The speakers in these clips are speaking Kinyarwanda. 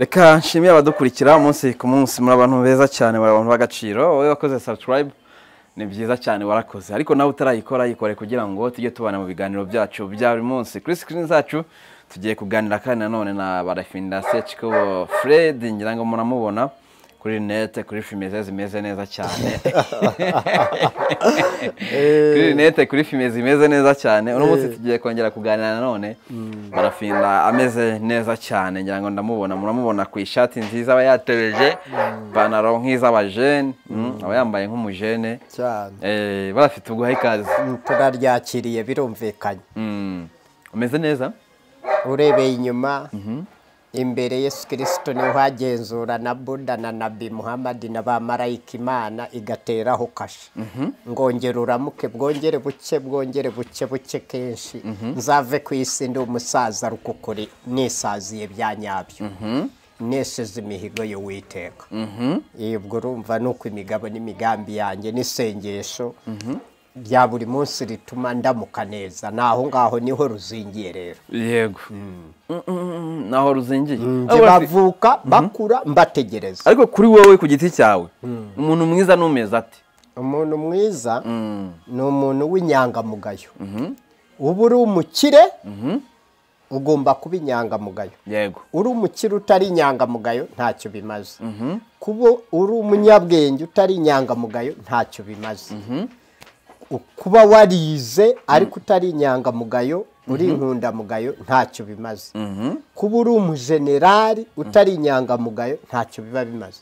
reka nshimire abadukurikira umunsi ku munsi muri abantu beza cyane muri abantu b'agaciro wowe wakoze subscribe ni byiza cyane warakoze ariko nawe utarayikora yikore kugira ngo tujye tubana mu biganiro byacu bya buri munsi kuri screen zacu tugiye kuganira kandi nanone na barafinda seciko fred ngira ngo muramubona kuri nete kuri filime ze zimeze neza cyane kuri rinete kuri filime zimeze neza cyane uno munsi tugiye kongera kuganira nanone barafinda ameze neza cyane ngira ngo ndamubona muramubona ku ishati nziza aba yatebeje ipantaro nk'iz'abajene mm, aba yambaye nk'umujene cyane Eh, barafite uguha ikaze Mm, turaryakiriye birumvikanye Mm. umeze neza urebeye inyuma imbere yesu kirisito niwe uhagenzura na buda na nabi muhammadi na ba marayika imana igateraho kasha ngongera uramuke bwongere buke bwongere buke buke kenshi nzave ku isi ndi umusaza rukukuri nisaziye bya nyabyo nesheje imihigo y'uwiteka Iyo ubwo urumva ni uko imigabo n'imigambi yanjye n'isengesho bya buri munsi rituma ndamuka neza ni aho ngaho niho ruzingiye rero yego Mm, mm, mm, naho ruzingiye Njye Ariko barafi- bavuka bakura mbategereza ariko kuri wowe ku giti cyawe umuntu mwiza n'umeze ati umuntu mwiza ni umuntu w'inyangamugayo uba uri umukire ugomba kuba inyangamugayo yego uri umukire utari inyangamugayo ntacyo bimaze kuba uri umunyabwenge utari inyangamugayo ntacyo bimaze kuba warize ariko utari inyangamugayo uri inkundamugayo ntacyo bimaze kuba uri umujenerali utari inyangamugayo ntacyo biba bimaze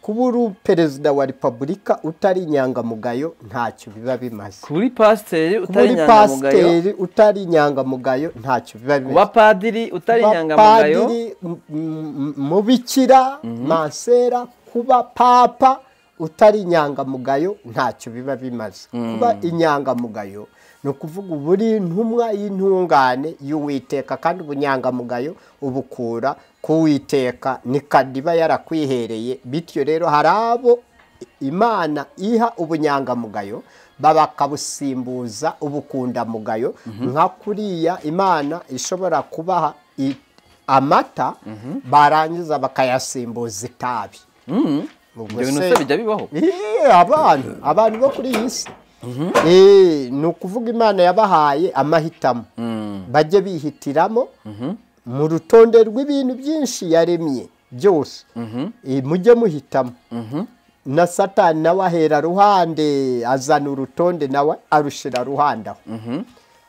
kuba uri perezida wa repubulika utari inyangamugayo ntacyo biba bimaze kuri pasiteri kuba utari uri inyangamugayo pasiteri utari inyangamugayo ntacyo biba bimaze kuba padiri utari kuba inyangamugayo padiri, m- m- mubikira mansera kuba papa utari inyangamugayo ntacyo biba bimaze kuba inyangamugayo ni ukuvuga uba uri intumwa y'intungane y'uwiteka kandi ubunyangamugayo ubukura ku witeka nikadiba yarakwihereye bityo rero hari abo imana iha ubunyangamugayo bakabusimbuza ubukundamugayo nka kuriya imana ishobora kubaha i- amata barangiza bakayasimbuza itabi Ubwo ibyo bintu se- se bijya bibaho Eh, abantu abantu bo kuri iyi si Eh, ni ukuvuga imana yabahaye amahitamo bajye bihitiramo mu rutonde rw'ibintu byinshi yaremye byose Eh, mujye muhitamo na satani nawe ahera ruhande azana urutonde nawe arushira ruhande aho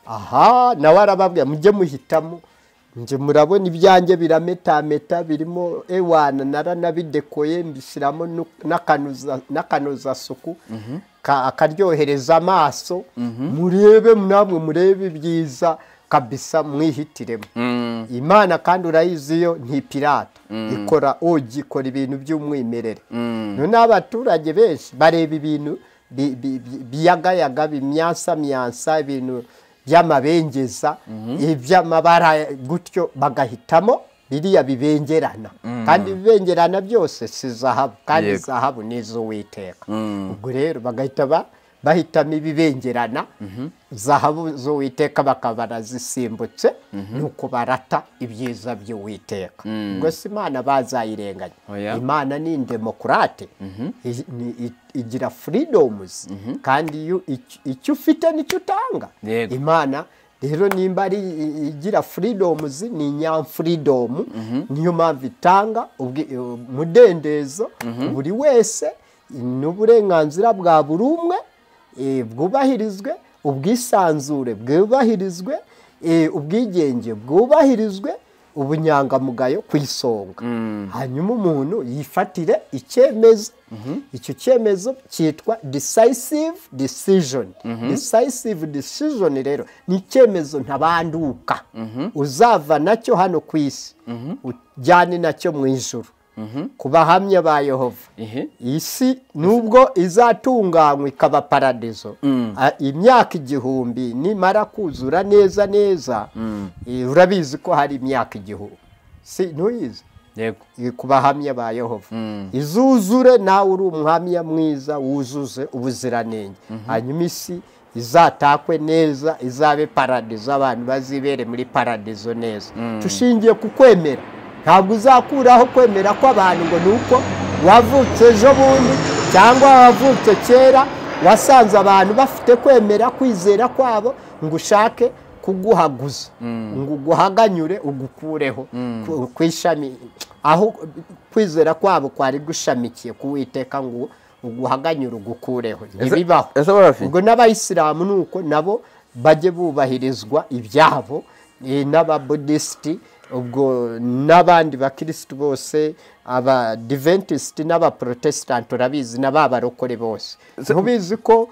aha nawe arababwira mujye muhitamo njye murabona ibyanjye birametameta birimo ewana naranabidekoye mbishyiramo nu- n'akanoza- n'akanozasuku ka- akaryohereza amaso murebe namwe murebe ibyiza kabisa mwihitiremo imana kandi urayizi yo ntipirata ikora ogi ikora ibintu by'umwimerere noneho abaturage benshi bareba ibintu bi- bi- bi- biyagayaga bimyansamyansa ibintu by'amabengeza iby'amabara gutyo bagahitamo biriya bibengerana kandi ibibengerana byose si zahabu kandi Yego. zahabu ni iz'uwiteka ubwo rero bagahita ba- bahitamo ibibengerana zahabu z'uwiteka bakaba barazisimbutse nuko barata ibyiza by'uwiteka ubwo si imana bazayirenganya Oya. imana ni indemokurate I- ni- i- igira freedoms kandi iyo- ic- icyo ufite nicyo utanga Yego. imana rero nimba ari i- igira freedoms ni nyamfreedom niyo mpamvu itanga ubwi- umudendezo buri wese n'uburenganzira bwa buri umwe eh, bwubahirizwe ubwisanzure bwubahirizwe eh, ubwigenge bwubahirizwe ubunyangamugayo ku isonga hanyuma umuntu yifatire icyemezo icyo cyemezo cyitwa decisive decision decisive decision rero ni icyemezo ntabanduka uzava nacyo hano ku isi ujyane nacyo mu ijuru ku bahamya ba yehova Ihe. isi nubwo izatunganywa ikaba paradizo a- imyaka igihumbi nimara kuzura neza neza eh, urabizi ko hari imyaka igihumbi si ntuyizi yego Eh, ku bahamya ba yehova izuzure nawe uri umuhamya mwiza wuzuze ubuziranenge hanyuma isi izatakwe neza izabe paradizo abantu bazibere muri paradizo neza tushingiye ku kwemera ntabwo uzakuraho kwemera kw'abantu ngo ni uko wavutse ejo bundi cyangwa wavutse kera wasanze abantu bafite kwemera kwizera kwabo ngo ushake kuguhaguza ngo uguhaganyure ugukureho ku- ku ishami aho kwizera kwabo kwari gushamikiye kuwiteka ngo uguhaganyure ugukureho ntibibaho ese barafi ubwo n'abayisilamu ni uko nabo bajye bubahirizwa ibyabo eh, n'ababudisiti ubwo n'abandi bakirisitu bose abadiventisiti n'abaporotesitanti urabizi n'ababarokore bose ntubizi ko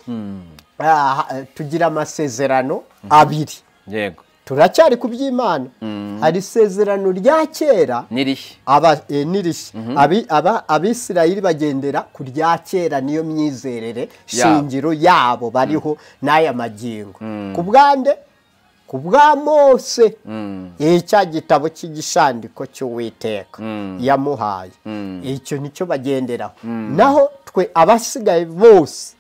ah, tugira amasezerano abiri yego turacyari ku by'imana hari isezerano rya kera n'irishya aba e, nirishya Abi- aba abisirayeli bagendera ku rya kera niyo myizerere shingiro yabo bariho n'aya magingo ku bwande ku bwa mose Eh, cya gitabo cy'igishandiko cy'uwiteka yamuhaye icyo nicyo bagenderaho naho twe abasigaye bose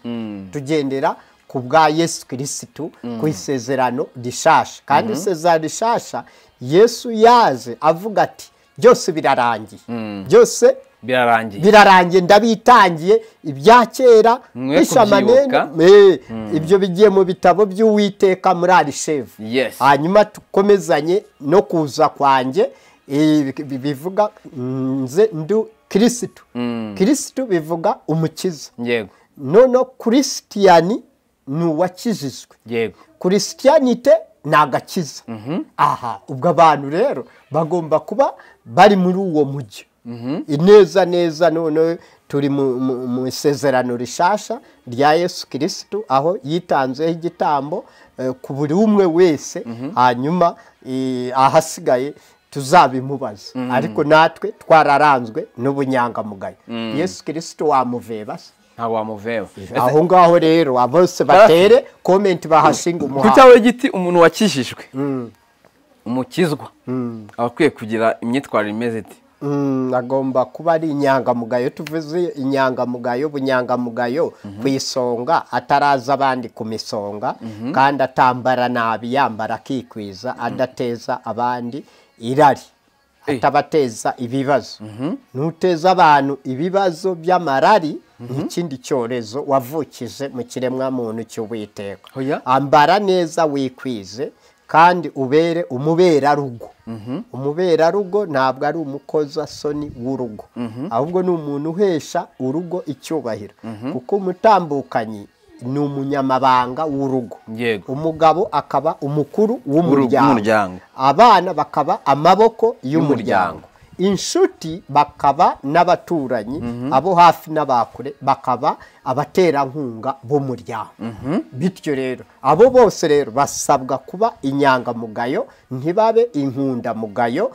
tugendera ku bwa yesu kirisitu ku isezerano rishasha kandi isezerano rishasha yesu yaje avuga ati byose birarangiye byose birarangiye birarangiye ndabitangiye ibya kera Mwe bishamanene kubyibuka. Eh, ibyo bigiye mu bitabo by'uwiteka muri arishevu Yes. hanyuma tukomezanye no kuza kwanjye eh, bi- bi- bivuga nze ndu kirisitu kirisitu bivuga umukiza yego noneho kirisitiyani ni uwakijijwe yego kurisiyanite ni agakiza aha ubwo abantu rero bagomba kuba bari muri uwo mujyi ineza neza none turi mu- mu mu isezerano rishasha rya yesu kirisitu aho yitanzeho igitambo eh, ku buri umwe wese hanyuma eh, ahasigaye tuzabimubaza ariko natwe twararanzwe n'ubunyangamugayo yesu kirisitu wamuveba se nta wamuveba aho ngaho rero bose batere komenti bahashinga ku umuhanda cyawe giti umuntu wakijijwe umukizwa aba akwiye kugira imyitwarire imeze iti Mm, agomba kuba ari inyangamugayo tuvuze inyangamugayo bunyangamugayo ku isonga ataraza abandi ku misonga kandi atambara nabi yambara akikwiza adateza abandi irari Eh. atabateza ibibazo nuteza abantu ibibazo by'amarari nk'ikindi cyorezo wavukije mu kiremwamuntu cy'uwiteka Oya. ambara neza wikwize kandi ubere umuberarugo umuberarugo ntabwo ari umukozasoni w'urugo ahubwo ni umuntu uhesha urugo icyubahiro kuko umutambukanyi ni umunyamabanga w'urugo Yego. umugabo akaba umukuru w'umuryango. w'umuryango abana bakaba amaboko y'umuryango inshuti bakaba n'abaturanyi abo hafi n'abakure bakaba abaterankunga b'umuryango bityo rero abo bose rero basabwa kuba inyangamugayo ntibabe inkundamugayo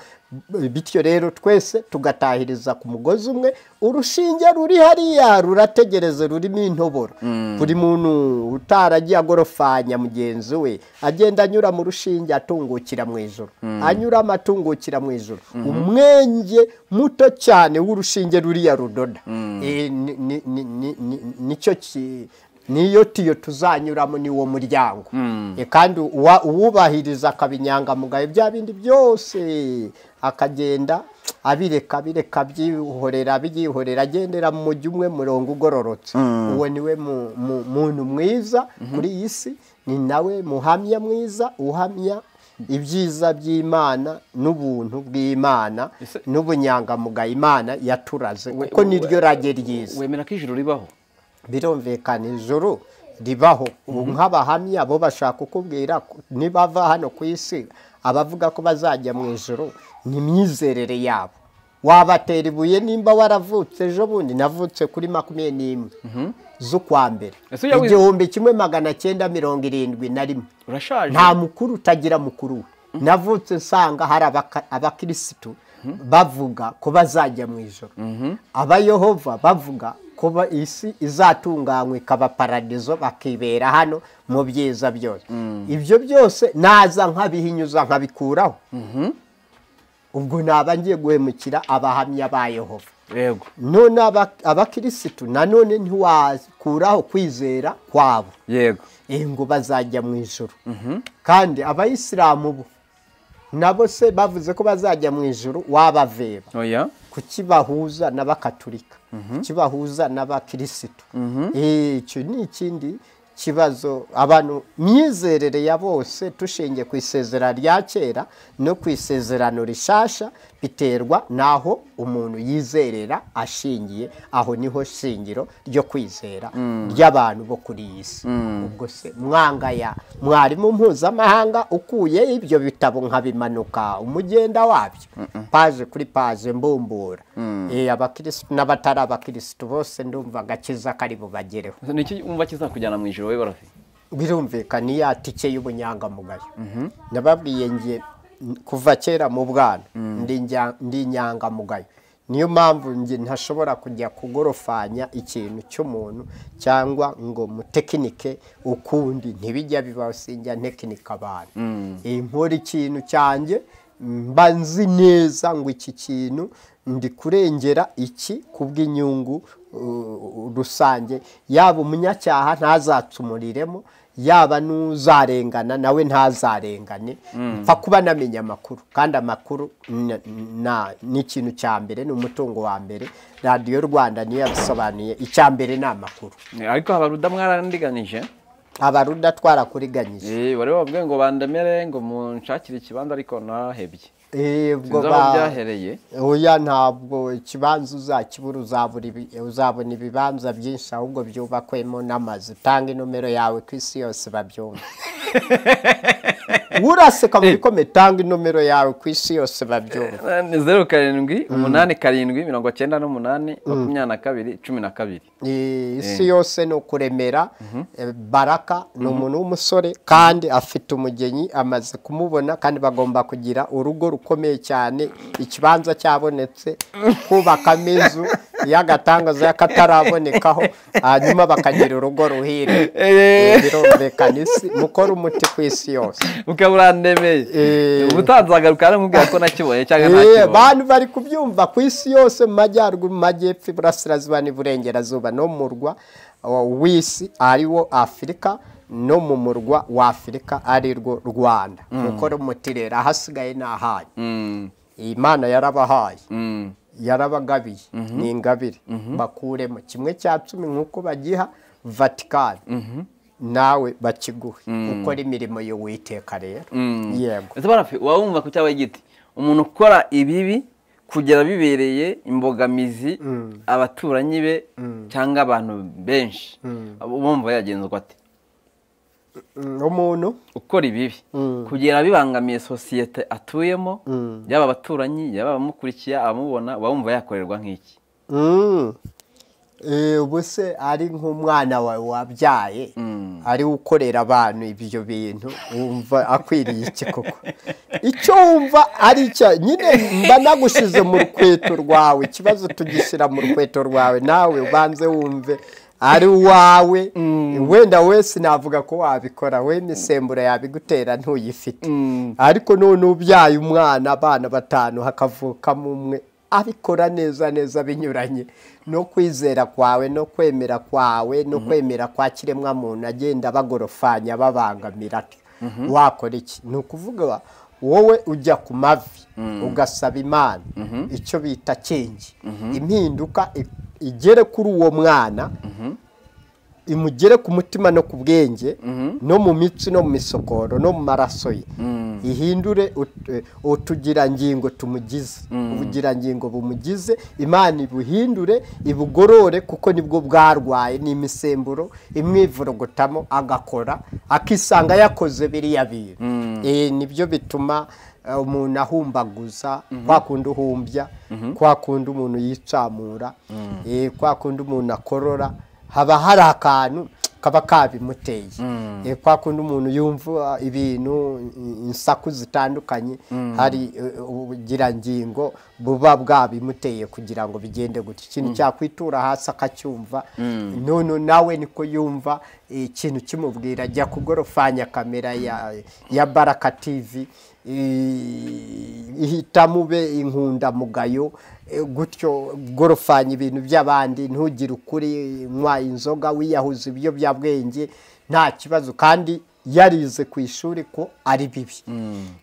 bityo rero twese tugatahiriza ku mugozi umwe urushinge ruri hariya rurategereze rurimo intoboro buri muntu utaragiye agorofanya mugenzi we agenda anyura mu rushinge atungukira mu ijoro anyuramo atungukira mu ijoro umwenge muto cyane w'urushinge ruriya rudoda Eh, ni- ni- ni- ni- ni- nicyo ki- niyo tiyo tuzanyuramo ni wo muryango Eh, kandi uwa- uwubahiriza akaba inyangamugayo bya bindi byose akagenda abireka bireka byihorera byihorera agendera mu mujyi umwe murongo ugororotse uwo niwe mu- mu- muntu mwiza kuri iyi si ni nawe muhamya mwiza uhamya ibyiza by'imana n'ubuntu bw'imana Ese- n'ubunyangamugayo imana yaturaze kuko niryo rage ryiza wemera ko ijuru ribaho birumvikana ijuru ribaho ubu nk'abahamya bo bashaka kukubwira ko nibava hano ku isi abavuga ko bazajya mu ijuru ni imyizerere yabo wabatera ibuye nimba waravutse ejo bundi navutse kuri makumyabiri n'imwe z'ukwa mbere Ese uyawize- igihumbi kimwe magana cyenda mirongo irindwi na rimwe urashaje nta mukuru utagira mukuru we navutse nsanga hari abaka- abakirisitu bavuga ko bazajya mu ijoro abayehova bavuga ko ba- isi izatunganywa ikaba paradizo bakibera hano mu byiza byose ibyo byose naza nkabihinyuza nkabikuraho ubwo naba ngiye guhemukira abahamya ba yehova yego none aba- abakirisitu nanone ntiwakuraho kwizera kwabo yego eh, ngo bazajya mu ijoro kandi abayisilamu bo nabo se bavuze ko bazajya mu ijoro wabaveba oya kuki bahuza n'abakaturika kuki bahuza n'abakirisitu Eh, icyo ni ikindi kibazo abantu myizerere ya bose tushingiye ku isezerano rya kera no ku isezerano rishasha biterwa n'aho umuntu yizerera ashingiye aho niho shingiro ryo kwizera ry'abantu bo kuri iyi si ubwo se mwangaya mwarimu mpuzamahanga ukuye ibyo bitabo nkabimanuka umugenda wabyo paje kuri paje mbumbura Eh, abakirisitu n'abatari abakirisitu bose ndumva agakiza kari bubagereho niki wumva kizakujyana mu ijoro wowe barafi birumvikana iya tike y'ubunyangamugayo nababwiye ngiye kuva kera mu bwana ndi njya- ndi inyangamugayo niyo mpamvu njye ntashobora kujya kugorofanya ikintu cy'umuntu cyangwa ngo mutekinike ukundi ntibijya bibaho sinjya ntekinika abantu Eh, nkora ikintu cyanjye mba nzi neza ngo iki kintu ndi kurengera iki ku bw'inyungu uh, rusange yaba umunyacyaha ntazatumuriremo yaba n'uzarengana nawe ntazarengane mfa kuba namenya amakuru kandi amakuru na- na- ni ikintu cya mbere ni umutungo wa mbere radiyo rwanda niyo yabisobanuye icya mbere ni amakuru ariko abaruda mwarandiganije abaruda twarakuriganije Eh, wari wabwiye ngo bandemere ngo munshakire ikibanza ariko nahebye Eh, ubwo sinzi aho ba- byahereye oya ntabwo ikibanza uzakibura uzabura ibi- uzabona ibibanza byinshi ahubwo byubakwemo n'amazu tanga inomero yawe ku isi yose babyumva uraseka mu bikome tanga inomero yawe ku isi yose babyumva ni zeru karindwi umunani karindwi mirongo cyenda n'umunani makumyabiri na kabiri cumi na kabiri Eh, isi yose ni ukuremera eh, baraka ni umuntu w'umusore kandi afite umugeni amaze kumubona kandi bagomba kugira urugo rukomeye cyane ikibanza cyabonetse kubaka amazu y'agatangazo y'akatarabonekaho hanyuma bakagira urugo ruhire Eh. Eh, birumvikana isi mukore umuti ku isi yose ukaba urandemeye Eh. ubutanzagaruka aramubwira ko nakibonye cyangwa Eh, ntakibonye bantu bari kubyumva ku isi yose mu majyaruguru mu majyepfo iburasirazuba n'iburengerazuba no mu murwa uh, w'isi ari wo afurika no mu murwa wa afurika ari rwo rwanda gukora umuti rero ahasigaye ni ahanyu Mm, imana yarabahaye mm. yarabagabiye ni ingabire bakuremo kimwe cya cumi nk'uko bagiha vatikani nawe bakiguhe ukora imirimo y'uwiteka rero yego ese barafi waba wumva ku cyabaye igiti umuntu ukora ibibi kugera bibereye imbogamizi abaturanyi be cyangwa abantu benshi bumva yagenzwa ate Mm, umuntu ukora ibibi kugera bibangamiye sosiyete atuyemo yaba abaturanyi yaba abamukurikiye abamubona uba wumva yakorerwa nk'iki Mm. Eh, ubu se ari nk'umwana wawe wabyaye ari we ukorera abantu ibyo bintu wumva akwiriye iki koko icyo wumva ari icya nyine mba nagushize mu rukweto rwawe ikibazo tugishyira mu rukweto rwawe nawe ubanze wumve ari wawe wenda wese navuga ko wabikora we imisemburo yabigutera ntuyifite ariko none ubyaye umwana abana batanu hakavukamo umwe abikora neza neza binyuranye no kwizera kwawe no kwemera kwawe no kwemera kwa kiremwa muntu agenda bagorofanya babangamira atyo. wakora iki ni ukuvuga wowe ujya ku mavi ugasaba imana icyo bita kengi impinduka i- igere kuri uwo mwana imugere ku mutima no ku bwenge no mu mitsi no mu misokoro no mu maraso ye ihindure ut- eh, utugirangingo tumugize ubugirangingo bumugize imana ibuhindure ibugorore kuko nibwo bwarwaye ni imisemburo imwivurugutamo agakora akisanga yakoze biriya bintu Eh, nibyo bituma eh, umuntu ahumbaguza kwa kundi uhumbya kwa kundi umuntu yicamura eh, kwa kundi umuntu akorora haba hari akantu kaba kabimuteye Eh, kwa kundi umuntu yumva ibintu i- insaku zitandukanye hari eh, ubugirangingo buba bwabimuteye kugira ngo bigende gutya ikintu cyakwitura hasi akacyumva none nawe niko yumva eh, ikintu kimubwira ajya kugorofanya kamera ya, ya baraka tv eh, ihitamube inkundamugayo eh, gutyo gorofanya ibintu by'abandi ntugire ukuri nywa inzoga wiyahuza ibiyobyabwenge nta kibazo kandi yarize ku ishuri ko ari bibi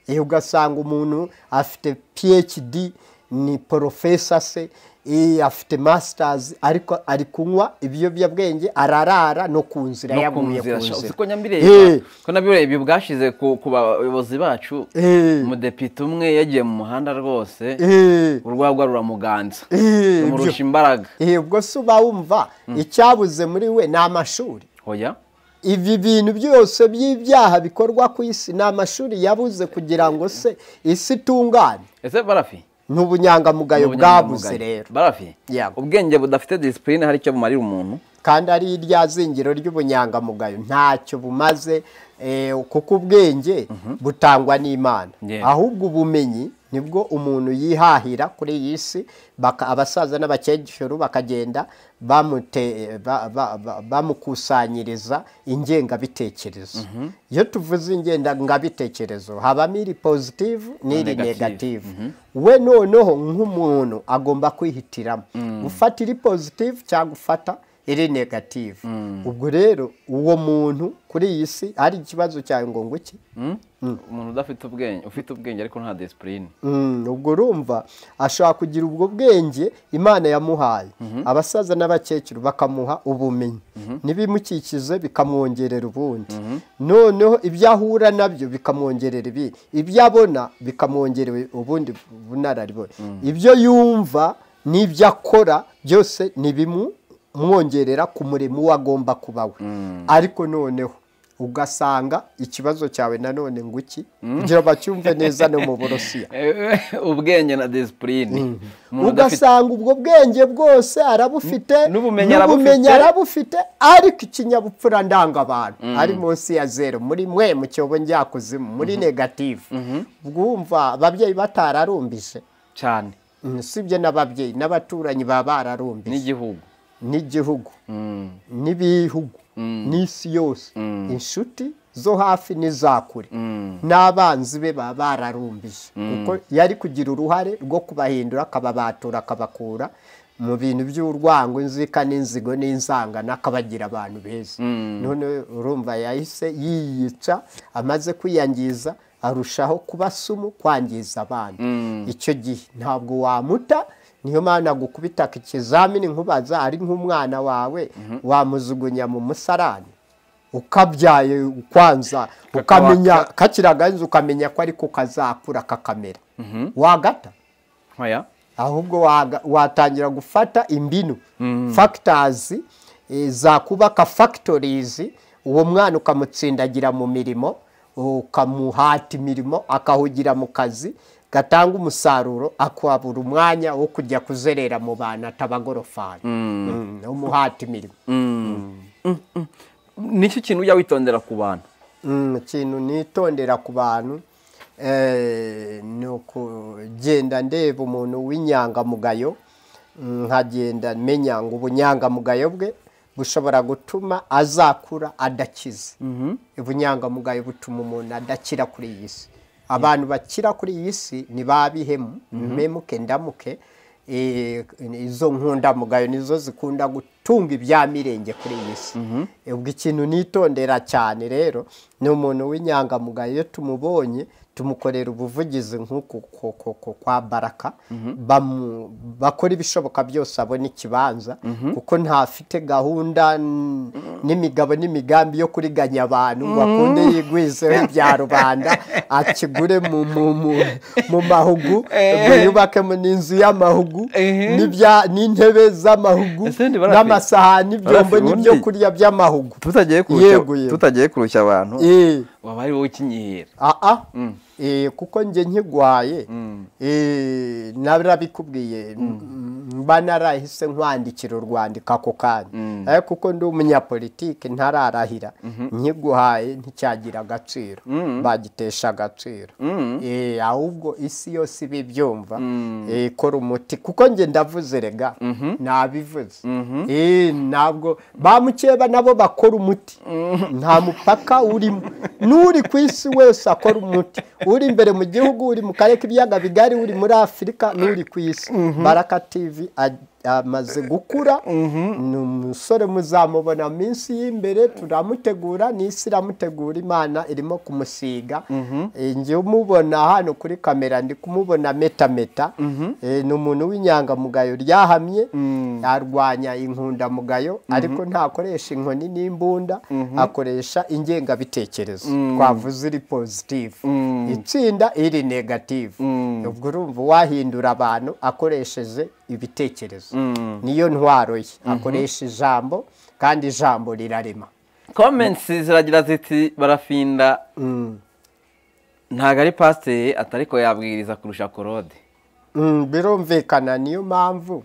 Eh, ugasanga umuntu afite phd ni porofesa se eh, afite masters ariko ari kunywa ibiyobyabwenge ararara no ku nzira no ku yaguye nzira ku nzira ko Eh. nyambireba ko nabireba ibi bwashize ku ku bayobozi bacu Eh. umudepite umwe yagiye mu muhanda rwose Eh. urwagwa ruramuganza Eh, rumurusha byo. imbaraga Eh, ubwo se uba wumva icyabuze muri we ni amashuri hoya ibi bintu byose by'ibyaha bikorwa ku isi ni amashuri yabuze kugira ngo se isi itungane ese barafi ni ubunyangamugayo bwabuze rero barafi Yego. ubwenge budafite disipurine hari icyo bumarira umuntu kandi ari irya zingiro ry'ubunyangamugayo ntacyo bumaze eh, kuko ubwenge butangwa n'imana Yeah. ahubwo ubumenyi nibwo umuntu yihahira kuri iyi si baka- abasaza n'abakecuru bakagenda bamute- ba- ba- ba- bamukusanyiriza ingengabitekerezo iyo tuvuze ingengabitekerezo habamo iri positive n'iri Negative. negative we noneho nk'umuntu agomba kwihitiramo gufata iri positive cyangwa gufata iri negative ubwo rero uwo muntu kuri iyi si ari ikibazo cyawe ngo nguke umuntu udafite ubwenge ufite ubwenge ariko nta disipurine Mm, ubwo urumva ashobora kugira ubwo bwenge imana yamuhaye abasaza n'abakecuru bakamuha ubumenyi n'ibimukikize bikamwongerera ubundi noneho ibyo ahura nabyo bikamwongerera ibindi ibyo abona bikamwongerera ubundi bunararibona ibyo yumva n'ibyo akora byose ni bimwongerera ku murimo we agomba kuba we ariko noneho ugasanga ikibazo cyawe nanone nguki kugira bacyumve neza no mu burusiya ubwenge na disipurine umuntu udafite ugasanga ubwo bwenge bwose arabufite n'ubumenyi arabufite. arabufite ariko ikinyabupfura ndangabantu ari munsi ya zero muri mwe mu cyobo njyakuzimu muri negative ubwo wumva ababyeyi batararumbije cyane Mm, sibyo n'ababyeyi n'abaturanyi baba bararumbije n'igihugu n'igihugu Mm. n'ibihugu n'isi yose inshuti zo hafi n'izakure Mm. n'abanzi be baba bararumbije kuko yari kugira uruhare rwo kubahindura akababatura akabakura mu bintu by'urwango inzika n'inzigo n'inzangano akabagira abantu beza none urumva yahise yiyica amaze kwiyangiza arushaho kuba sumu kwangiza abandi icyo gihe ntabwo wamuta niyo mpamvu gukubita ikizamini nkubaza ari nk'umwana wawe wamujugunya mu musarani ukabyaye ukwanza ukamenya kakiragahinze ukamenya ko ariko kazakura kakamera wagata hoya ahubwo waga- watangira gufata imbinu fagitazi zakubaka fagitorizi uwo mwana ukamutsindagira mu mirimo ukamuhata imirimo akahugira mu kazi gatanga umusaruro akabura umwanya wo kujya kuzerera mu bantu atabagorofani Mm, umuhata imirimo nicyo kintu ujya witondera ku bantu Mm, ikintu nitondera ku bantu eh, ni ukugenda ndeba umuntu w'inyangamugayo mm, nkagenda menya ngo ubunyangamugayo bwe bushobora gutuma azakura adakize ubunyangamugayo butuma umuntu adakira kuri iyi si abantu bakira kuri iyi si ni ba bihemu memuke ndamuke eh, izo nkundamugayo nizo zikunda gutunga ibyamirenge kuri iyi si ubwo ikintu nitondera cyane rero ni umuntu w'inyangamugayo iyo tumubonye tumukorera ubuvugizi nk'uku ku- ku- ku- kwa baraka bamu- bakora ibishoboka byose abona ikibanza kuko ntafite gahunda n- n'imigabo n'imigambi yo kuriganya abantu ngo akunde yigwizeho ibya rubanda akigure mu- mu- mu- mu mahugu ngo yubakemo n'inzu y'amahugu Ehe. n'ibya- n'intebe z'amahugu Ese ndi barafi- n'amasahani ibyombo barafi n'ibyo ubundi- kurya by'amahugu tutagiye Yego, kurushya yego. tutagiye kurushya abantu Eh. waba ari wowe ukinyihera aa eh, kuko njye nkigwaye eh, narabikubwiye mm, mba narahise nkwandikira urwandiko ako kanya ariko kuko ndi umunyapolitike ntararahira nkiguhaye nticyagira agaciro bagitesha agaciro Eh, ahubwo isi yose iba ibyumva Eh, ikora umuti kuko njye ndavuze rega nabivuze Eh, ntabwo ba mukeba nabo bakora umuti nta mupaka urimo n'uri ku isi wese akora umuti uri imbere mu gihugu uri mu karere k'ibiyaga bigari uri muri afurika n'uri ku isi baraka tivi amaze gukura ni umusore muzamubona minsi y'imbere turamutegura n'isi iramutegura imana irimo kumusiga Eh, njye umubona hano kuri kamera ndi kumubona metameta Eh, ni umuntu w'inyangamugayo ryahamye arwanya inkundamugayo ariko ntakoresha inkoni n'imbunda akoresha ingengabitekerezo twavuze iri positive itsinda iri negative ubwo urumva uwahindura abantu akoresheje ibitekerezo niyo ntwaro ye akoresha ijambo kandi ijambo rirarema komensi ziragira ziti barafinda ntabwo ari pasiteri atariko yabwiriza kurusha korode Mm, birumvikana niyo mpamvu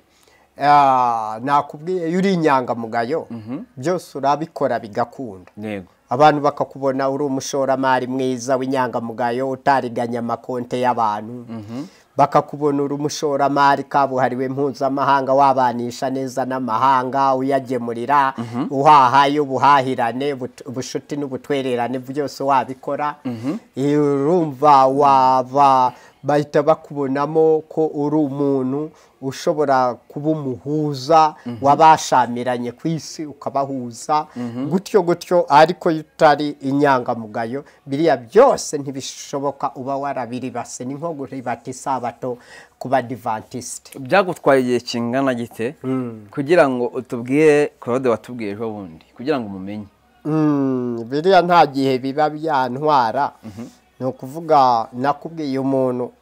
ah, nakubwiye iyo uri inyangamugayo byose urabikora bigakunda yego abantu bakakubona uri umushoramari mwiza w'inyangamugayo utariganya amakonte y'abantu bakakubona uri umushoramari kabuhariwe mpuzamahanga wabanisha neza n'amahanga uyagemurira uhahaye ubuhahirane ubut- ubucuti n'ubutwererane byose wabikora Eh, urumva waba bahita bakubonamo ko uri umuntu ushobora kuba umuhuza wabashamiranye ku isi ukabahuza gutyo gutyo ariko iyo utari inyangamugayo biriya byose ntibishoboka uba warabiribase ni nko kuribata isabato ku badivantisite byagutwaye igihe kingana gite kugira ngo utubwire korode watubwiye ejo bundi kugira ngo umumenye Mm, biriya nta gihe biba byantwara ni ukuvuga nakubwiye umuntu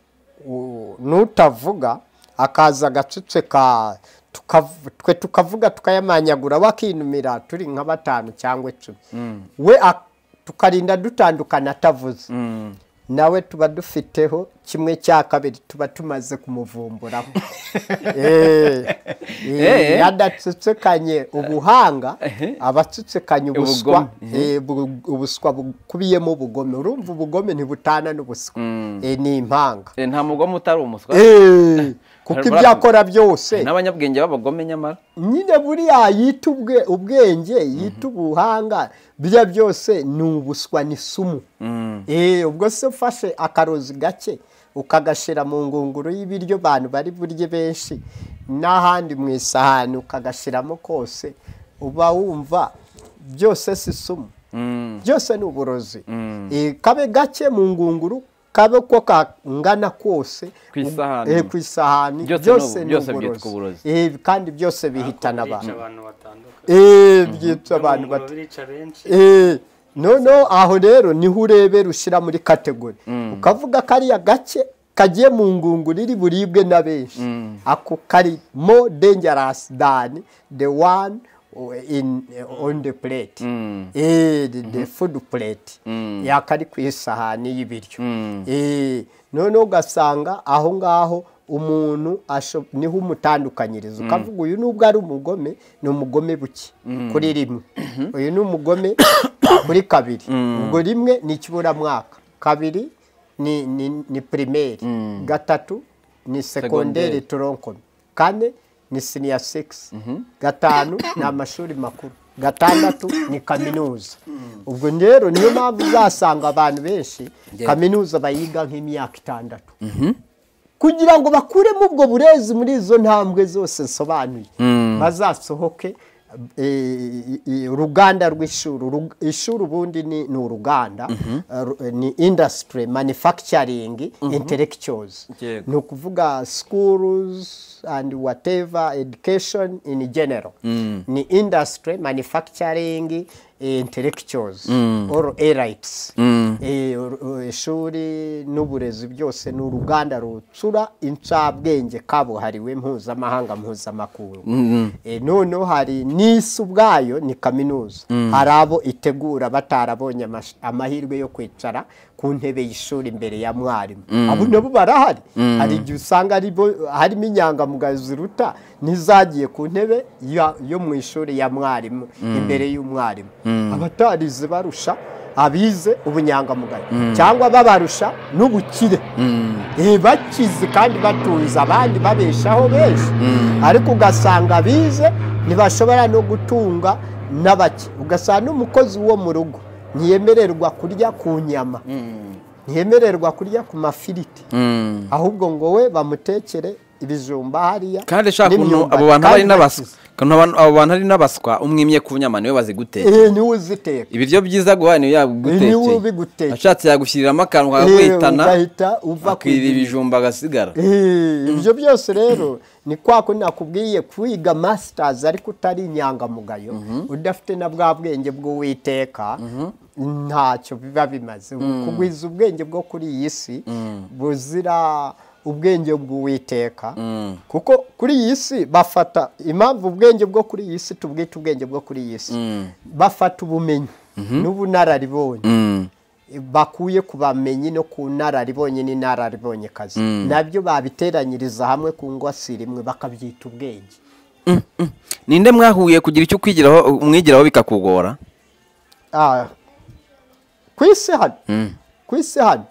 u- n'utavuga akaza agaceceka tukav- twe tukavuga tukayamanyagura wakinumira turi nka batanu cyangwa icumi we ak- tukarinda dutandukana atavuze nawe tuba dufiteho kimwe cya kabiri tuba tumaze kumuvumburaho Eh, eh, Eh. adatsutsukanye ubuhanga abatsutsukanye ubuswa Ubugome. eh, bu- ubuswa bukubiyemo ubugome urumva ubugome ntibutana n'ubuswa Eh, ni impanga Eh, nta mugome utari umuswa Eh, kuko Hari- ibyo akora byose n'abanyabwenge b'abagome nyamara nyine buriya yita ubwe- ubwenge yita ubuhanga biriya byose ni ubuswa ni sumu Eh, ubwo se ufashe akarozi gake ukagashyira mu ngunguru y'ibiryo abantu bari burye benshi n'ahandi mu isahani ukagashyiramo kose uba wumva byose si sumu byose ni uburozi Eh, kabe gake mu ngunguru kabe ko kangana kose Ku isahani. Eh, ku isahani Byose byose ni- ni byose byitwa uburozi uburozi. Eh, kandi byose bihitana abantu abantu batandukanye Eh, byica abantu Bamwe bato birica benshi Eh, noneho aho rero niho urebera ushyira muri kategori ukavuga kariya gake kagiye mu ngunguru iri buribwe na benshi ako kari mo dangerous than the one in on the plate Eh, the- the food plate yakari ku isahani y'ibiryo Eh, noneho ugasanga aho ngaho umuntu asho- niho umutandukanyiriza ukavuga uyu nubwo ari umugome ni umugome buke kuri rimwe uyu ni umugome kuri kabiri ubwo rimwe ni ikiburamwaka kabiri ni ni- ni pirimeri gatatu ni sekonderi Segonderi. toronkome kane ni siniya sigisi gatanu ni amashuri makuru gatandatu ni kaminuza ubwo rero niyo mpamvu uzasanga abantu benshi kaminuza bayiga nk'imyaka itandatu kugira ngo bakuremo ubwo burezi muri izo ntambwe zose nsobanuye bazasohoke eh, eh, uruganda rw'ishuri Uru- ishuri ubundi ni ni uruganda eh, ru- ni industry manufacturing intellectuals Yego. ni ukuvuga schools and whatever education in general ni industry manufacturing intellectuals or elites Eh, uru- ishuri n'uburezi byose ni uruganda rutsura incabwenge kabuhariwe mpuzamahanga mpuzamakungu Eh, noneho hari n'isi ubwayo ni kaminuza hari abo itegura batarabonye amash- amahirwe yo kwicara ku ntebe y'ishuri imbere ya mwarimu abo nabo barahari hari igihe usanga aribo- harimo inyangamugayo ziruta n'izagiye ku ntebe ya- yo mu ishuri ya mwarimu imbere y'umwarimu abatarize barusha abize ubunyangamugayo cyangwa babarusha n'ubukire Eh, bakizi kandi batunze abandi babeshaho benshi ariko ugasanga bize ntibashobora no gutunga n'abake ugasanga n'umukozi wo mu rugo ntiyemererwa kurya ku nyama ntiyemererwa kurya ku mafiriti ahubwo ngo we bamutekere ibijumba hariya kandi shaka ukuntu n'imyumbati, abo bantu kandi ari n'abaswa bakize. ukuntu abantu- abo bantu ari n'abaswa umwimye ku nyama niwe bazi guteka Eh, niwe uziteka ibiryo byiza guhaye niwe Eh, niwe yagutekeye ubigutekeye. ashatse yagushyiriramo akantu Eh, kakagwitana ugahita uva ku akirira ibi- ibijumba agasigara Eh, ibyo byose rero ni kwa kundi nakubwiye kwiga masitazi ariko utari inyangamugayo udafite na bwa bwenge bw'uwiteka ntacyo biba bimaze kugwiza ubwenge bwo kuri iyi si buzira ubwenge bw'uwiteka kuko kuri iyi si bafata impamvu ubwenge bwo kuri iyi si tubwita ubwenge bwo kuri iyi si bafata ubumenyi n'ubunararibonye bakuye ku bamenyi no ku nararibonye n'inararibonye kazi nabyo babiteranyiriza hamwe ku ngwasiri imwe bakabyita ubwenge ninde mwahuye kugira icyo ukwigiraho umwigiraho bikakugora Ah, ku isi hano ku isi hano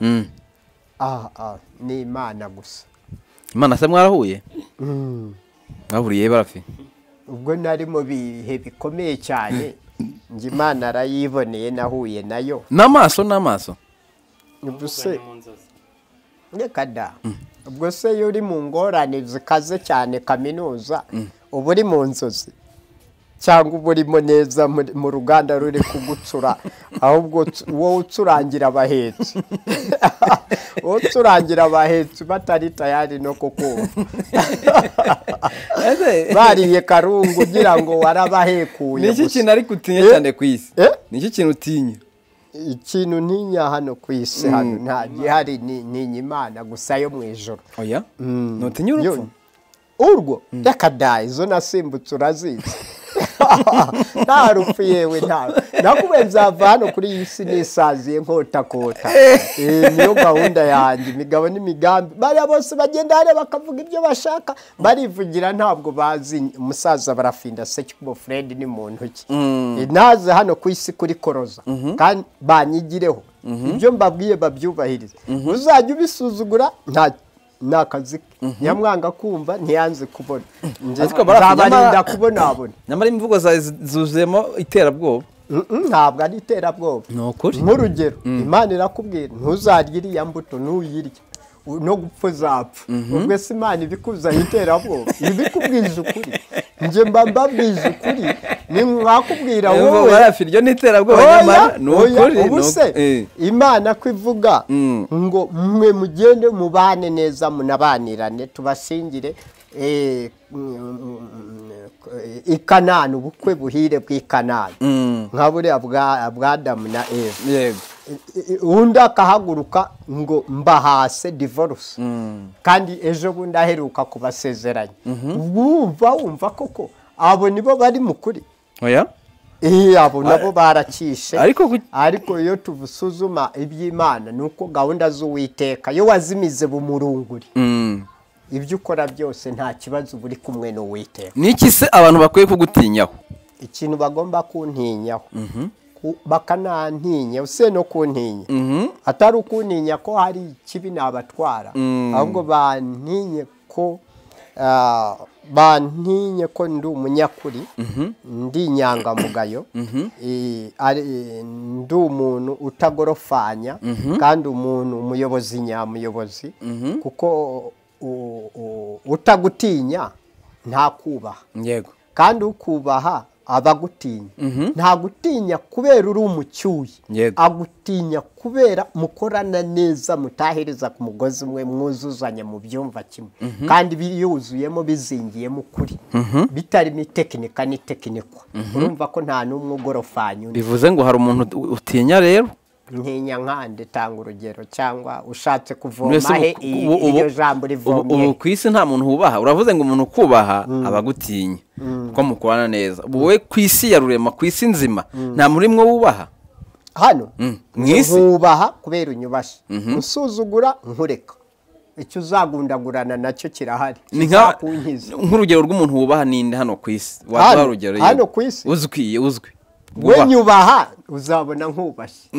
ah, ah, ni imana gusa imana se mwarahuye mwahuriye barafi ubwo nari mu bihe bikomeye cyane njye imana arayiboneye nahuye nayo n'amaso n'amaso ubwo se reka da ubwo se iyo uri mu ngorane zikaze cyane kaminuza uba uri mu nzozi cyangwa uba urimo neza muri- mu ruganda ruri kugucura ahubwo tu- wowe ucurangira abahetsi wowe ucurangira abahetsi batari tayari no kukumva bariye karungu ugira ngo warabahekuye ni iki gusa. kintu ariko utinya Eh? cyane ku isi Eh? ni iki kintu utinya ikintu ntinya hano ku isi hano nta gihari ni- ntinya imana gusa yo mu ijoro oya ntutinya urupfu Yo- urwo reka da izo nasimbutse urazizi nta rupfu yewe nta nakubaye nzava hano kuri iyi si nisaziye nkotakota Eh, niyo gahunda yanjye imigabo n'imigambi bariya bose bagenda hariya bakavuga ibyo bashaka barivugira ntabwo bazi umusaza barafinda sekikubo fred ni muntu ki Eh, naze hano ku isi kuri koroza kandi banyigireho ibyo mbabwiye babyubahirize uzajya ubisuzugura nta ni akazi ke nyamwanga kumva ntiyanze kubona Njye Ariko barafu nzabarinda nyamara- kubona abona nyamara imvugo zawe zi- zuzuyemo iterabwoba Mm-mm, ntabwo ari iterabwoba Ni ukuri. nk'urugero imana irakubwira ntuzarye iriya mbuto ntuyirye u- no gupfa uzapfa ubwo se imana ibikuzanye iterabwoba ibikubwije ukuri njye mba mbabwije ukuri ni mwakubwira Imvugo wowe barafi iryo ni iterabwoba nyamara ni ukuri ni ubu uku- eh. se imana ko ivuga ngo mwe mugende mubane neza munabanirane tubashingire eh, i kanani ubukwe buhire bw'i kanani nka buriya bwa bwa adamu na eva yego I- i- undi akahaguruka ngo mbahase divorce kandi ejo bundi aheruka kubasezeranya wumva wumva koko abo nibo bari mu kuri oya Eh, abo nabo barakishe ariko ku- ariko iyo tubusuzuma iby'imana ni uko gahunda z'uwiteka iyo wazimize bumurunguri Mm. ibyo ukora byose nta kibazo uba uri kumwe n'uwiteka ni iki se abantu bakwiye kugutinyaho ikintu bagomba kuntinyaho Ku- bakanantinya useye no kuntinya atari ukuntinya ko hari ikibi nabatwara ahubwo bantinye ko ah, bantinye ko ndi umunyakuri ndi inyangamugayo eh, ari- ndi umuntu utagorofanya kandi umuntu umuyobozi nyamuyobozi kuko u- u- utagutinya ntakubaha yego kandi ukubaha abagutinya ntagutinya kubera uri umucyuye Yego. agutinya kubera mukorana neza mutahereza ku mugozi umwe mwuzuzanya mu byumva kimwe kandi biyuzuyemo bizingiyemo ukuri bitarimo itekinika n'itekinikwa urumva ko nta n'umwe ugorofanya undi bivuze ngo hari umuntu ut- utinya rero ntinya nkande tanga urugero cyangwa ushatse Mwese kuvoma he ubu- i- ubu- iryo ubu- jambo ubu- rivomye ubu he ku isi nta muntu wubaha uravuze ngo umuntu ukubaha aba agutinya kuko mukorana neza Ubu wowe ku isi ya rurema ku isi nzima nta muri mwe wubaha hano Mm, mwisi. nkubaha kubera unyubasha usuzugura nkureka icyo uzagundagurana nacyo kirahari ni nka- kizakunkiza nk'urugero rw'umuntu wubaha ninde hano ku isi Hano? waduha urugero yego. Hano ku isi? uzwi uzwi we Wubaha. nyubaha uzabona nkubashye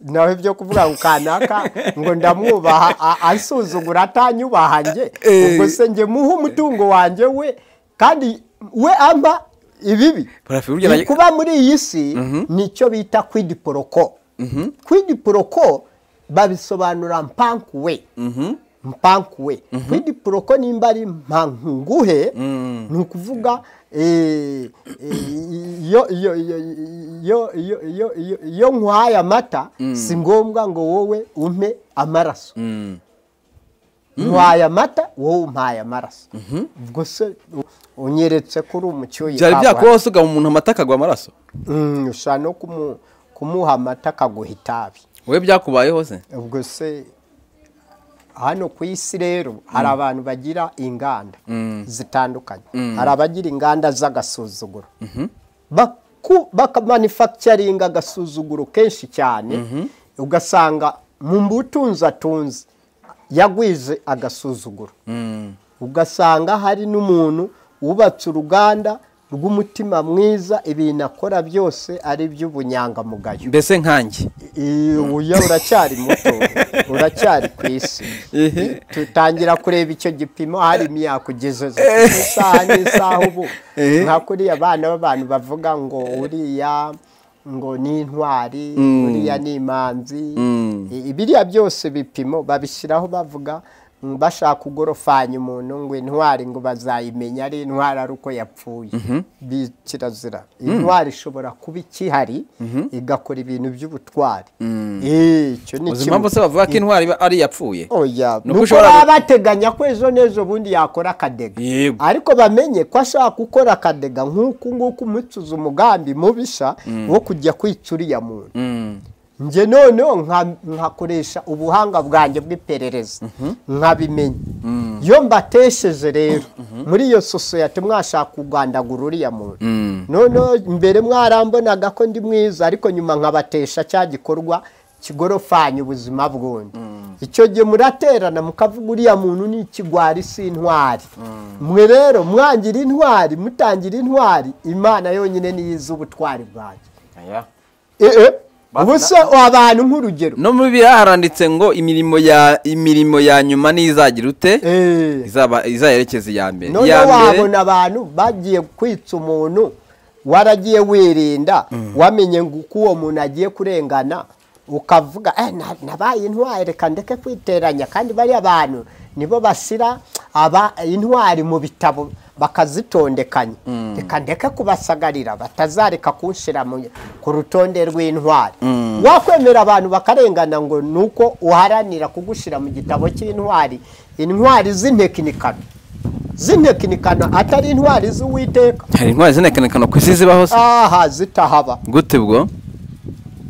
nawe byo kuvuga ngo kanaka ngo ndamwubaha a- ansuzugura atanyubaha njye Eh. ubwo se njye muhe umutungo wanjye we kandi we ampa ibibi Parafini urugero- Ni kuba muri iyi si nicyo bita kwidipoloko kwidipoloko babisobanura mpankuwe mpankuwe kwidipoloko nimba ari mpankuguhe ni ukuvuga eh, eh, iyo- iyo- iyo- iyo- iyo- iyo- iyo- iyo nkwaye amata si ngombwa ngo wowe umpe amaraso nkwaye amata wowe umpaye amaraso ubwo se u- unyeretse ko uri umucyuye byari ka byakubaho usiga umuntu amata akagwa amaraso Mm, ushobora no kumu- kumuha amata akaguha itabi wowe byakubayeho se ubwo se hano ku isi rero hari abantu bagira inganda zitandukanye hari abagira inganda z'agasuzuguro Baku- bakamanufacturinga agasuzuguro kenshi cyane ugasanga mu mbutunzi atunze yagwize agasuzuguro ugasanga hari n'umuntu wubatse uruganda rw'umutima mwiza ibintu akora byose ari iby'ubunyangamugayo mbese nkanjye Iyi, uya uracyari muto uracyari ku isi Ehe. tutangira kureba icyo gipimo hari yakugejeje ku isaha n'isaha ubu Ehe. nka kuriya abana b'abantu bavuga ngo uriya ngo ni intwari uriya ni imanzi I- ibiriya byose bipimo babishyiraho bavuga mm, bashaka kugorofanya umuntu ngo intwari ngo bazayimenya ari intwari ari uko yapfuye Bi- kirazira intwari ishobora kuba ikihari igakora ibintu by'ubutwari Eh, icyo ni uzi kimwe. impamvu se bavuga ko intwari iba ari iyapfuye oya Nuko nuko ushobora baba gu- bateganya ko ejo n'ejo bundi yakora akadega Yego. ariko bamenye ko ashaka gukora akadega nk'uku nguku umucuza umugambi mubisha wo kujya kwica uriya muntu njye noneho nka- nkakoresha ubuhanga bwanjye bw'iperereza nkabimenya iyo mbatesheje rero muri iyo sosiyete mwashaka kugandagura uriya muntu noneho mbere mwarambonaga ko ndi mwiza ariko nyuma nkabatesha cya gikorwa kigorofanya ubuzima bwundi icyo gihe muraterana mukavuga uriya muntu ni ikigwari si intwari mwe rero mwangira intwari mutangira intwari imana yonyine niyo izi ubutwari bwanjye ee ubu se abantu nk'urugero no mu bibiliya haranditse ngo imirimo ya imirimo ya nyuma n'izagira ute Ee, izaba izayerekeza iya mbere iya noneho wabona abantu bagiye kwica umuntu waragiye wirinda wamenye ngo uko uwo muntu agiye kurengana ukavuga "Eh, na- nabaye intwari reka ndeke kwiteranya kandi bariya bantu nibo basira aba intwari mu bitabo bakazitondekanya reka ndeke kubasagarira batazareka kunshira mu- ku rutonde rw'intwari wakwemera abantu bakarengana ngo ni uko uharanira kugushyira mu gitabo cy'intwari intwari z'intekinikano z'intekinikano atari intwari z'uwiteka hari intwari zinekanekana ku isi zibaho se aha zitahaba gute bwo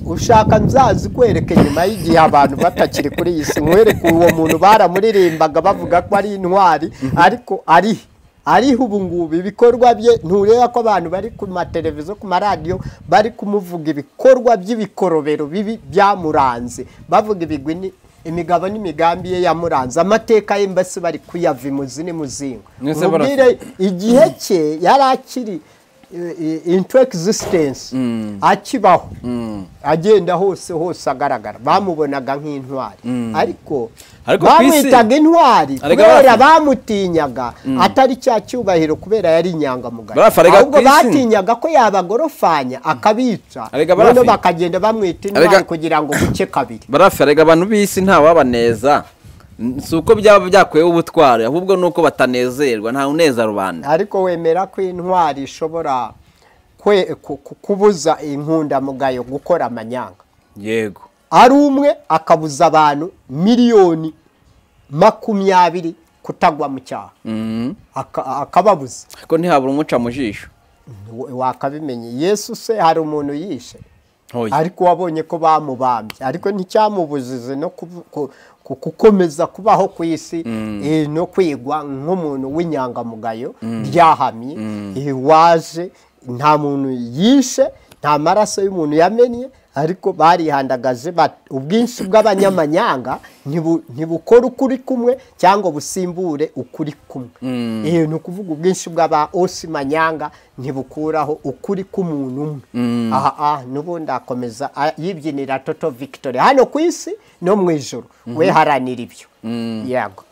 ushaka nzazikwereke nyuma y'igihe abantu batakiri kuri iyi si nkwereke uwo muntu baramuririmbaga bavuga ko ari intwari ariko ari ariho ubu ngubu ibikorwa bye ntureba ko abantu bari ku mateleviziyo ku maradiyo bari kumuvuga ibikorwa by'ibikorobero bibi byamuranze bavuga ibigwi ni- imigabo n'imigambi ye yamuranze amateka ye mbese bari kuyava imuzi n'imuzingo Mwese bara- Umubwire igihe cye yari akiri into existence akibaho agenda hose hose agaragara bamubonaga nk'intwari ariko Ariko ku isi- bamwitaga intwari Arega kubera barafu- bamutinyaga atari cya cyubahiro kubera yari inyangamugayo Barafu, arega ahubwo ku isi- batinyaga ko yabagorofanya akabica Arega barafu- noneho bakagenda bamwita intwari Arega- kugira ngo guke kabiri barafi erega abantu b'isi ntawabaneza N- si uko byaba byakuyeho ubutwari ahubwo ni uko batanezerwa nta uneza rubanda ariko wemera ko intwari ishobora kwe- ku- ku- kubuza inkundamugayo gukora amanyanga yego ari umwe akabuza abantu miliyoni makumyabiri kutagwa mu cyaha Mhm. Aka- akababuza ariko ntihabura umuca mu jisho W- wakabimenye yesu se hari umuntu yishe Oya. ariko wabonye ko bamubambye ariko nticyamubujije no kubu- ku- ku- gukomeza kubaho ku isi eh, no kwigwa nk'umuntu w'inyangamugayo ryahamye eh, waje nta muntu yishe nta maraso y'umuntu yamennye ariko barihandagaje bat- ubwinshi bw'abanyamanyanga ntibu- ntibukore ukuri kumwe cyangwa busimbure ukuri kumwe Eh, ni ukuvuga ubwinshi bw'aba osi manyanga ntibukuraho ukuri k'umuntu umwe aha aha n'ubundi akomeza a- yibyinira toto victory hano ku isi no mu ijoro we haranira ibyo yego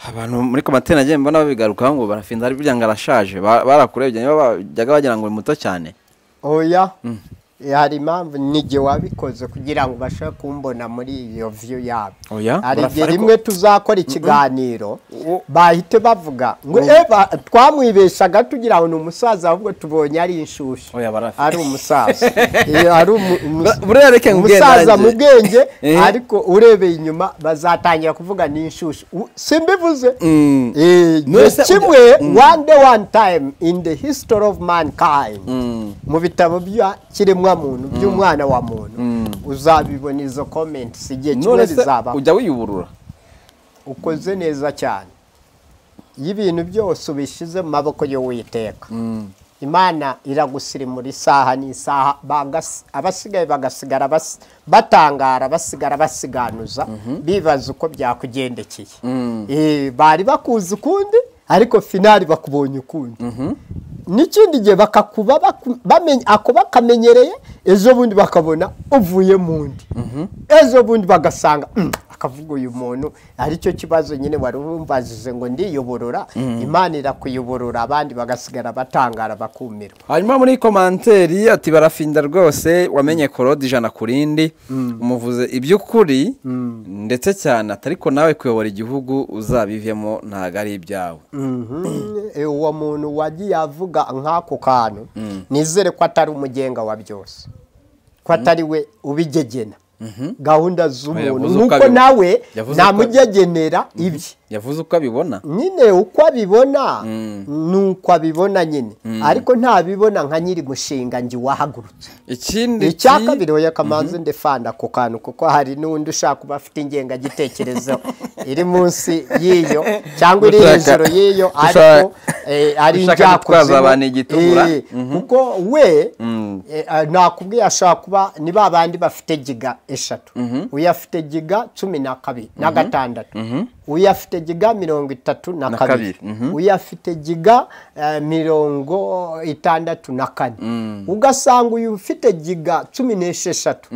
abantu muri komateri nagiye mbona babigarukaho ngo barafinda ari burya ngo arashaje Ba- barakurebye niba bajyaga bagira ngo ni muto cyane oya Eh, hari impamvu n'igihe wabikoze kugira ngo ubashe kumbona muri iyo view yabo Oya, hari igihe barafara ko- rimwe tuzakora ikiganiro Mm-mm. bahite bavuga ngo eba twamwibeshaga tugira ngo ni umusaza ahubwo tubonye ari inshushyu Oya, barafite. ari umusaza Eh, ari umu- umu- Ba- buriya reka nkubwire umusaza nanjye. mu bwenge Eh. ariko urebeye inyuma bazatangira kuvuga ni inshushyu U- simbivuze Mm. Eh, ni Mwese- kimwe one day one time in the history of mankind mu bitabo by'ikiremwamuntu by'umwana wa muntu uzabibona izo comments igihe kimwe none se bizaba ujya wiyuburura ukoze neza cyane iyo ibintu byose ubishyize mu maboko y'uwiteka imana iragusirimura isaha n'isaha bagas- abasigaye bagasigara bas- batangara basigara basiganuza bibaza uko byakugendekeye Eh, bari bakuzi ukundi ariko finali bakubonye ukundi n'ikindi gihe bakakuba baku- bamenya- ako bakamenyereye ejo bundi bakabona uvuye mu ndi ejo bundi bagasanga "Mm, akavuga uyu muntu aricyo kibazo nyine wari umbajije ngo ndiyoborora imana irakuyoborora abandi bagasigara batangara bakumirwa hanyuma muri komanteri ati barafinda rwose wamenye korode ijana ku rindi umuvuze iby'ukuri ndetse cyane ati ariko nawe kuyobora igihugu uzabivemo ntabwo ari ibyawe Eh, uwo muntu wagiye avuga nk'ako kantu nizere ko atari umugenga wa byose ko atari we ubigegena gahunda z'umuntu Yavuze uko nuko abibona. nawe Yavuze uko- namugegenera ibye yavuze uko abibona nyine uko abibona ni uko abibona nyine ariko ntabibona nka nyiri mushinga njye wahagurutse ikindi icya kabiri oya kamanzi ndefanda ako kantu kuko hari n'undi ushaka kuba afite ingengagitekerezo iri munsi y'iyo cyangwa iri Gushaka- hejuru y'iyo ariko gushaka- eh, ari gushaka njyakuzimu gutwaza abantu igitukura. Eh, kuko we eh, ah, nakubwiye ashobora kuba ni ba bandi bafite giga eshatu uyu afite giga cumi na kabiri na gatandatu uyu afite giga mirongo itatu na kabiri kabiri, mhm. uyu afite giga eh, mirongo itandatu na kane ugasanga uyu ufite giga cumi n'esheshatu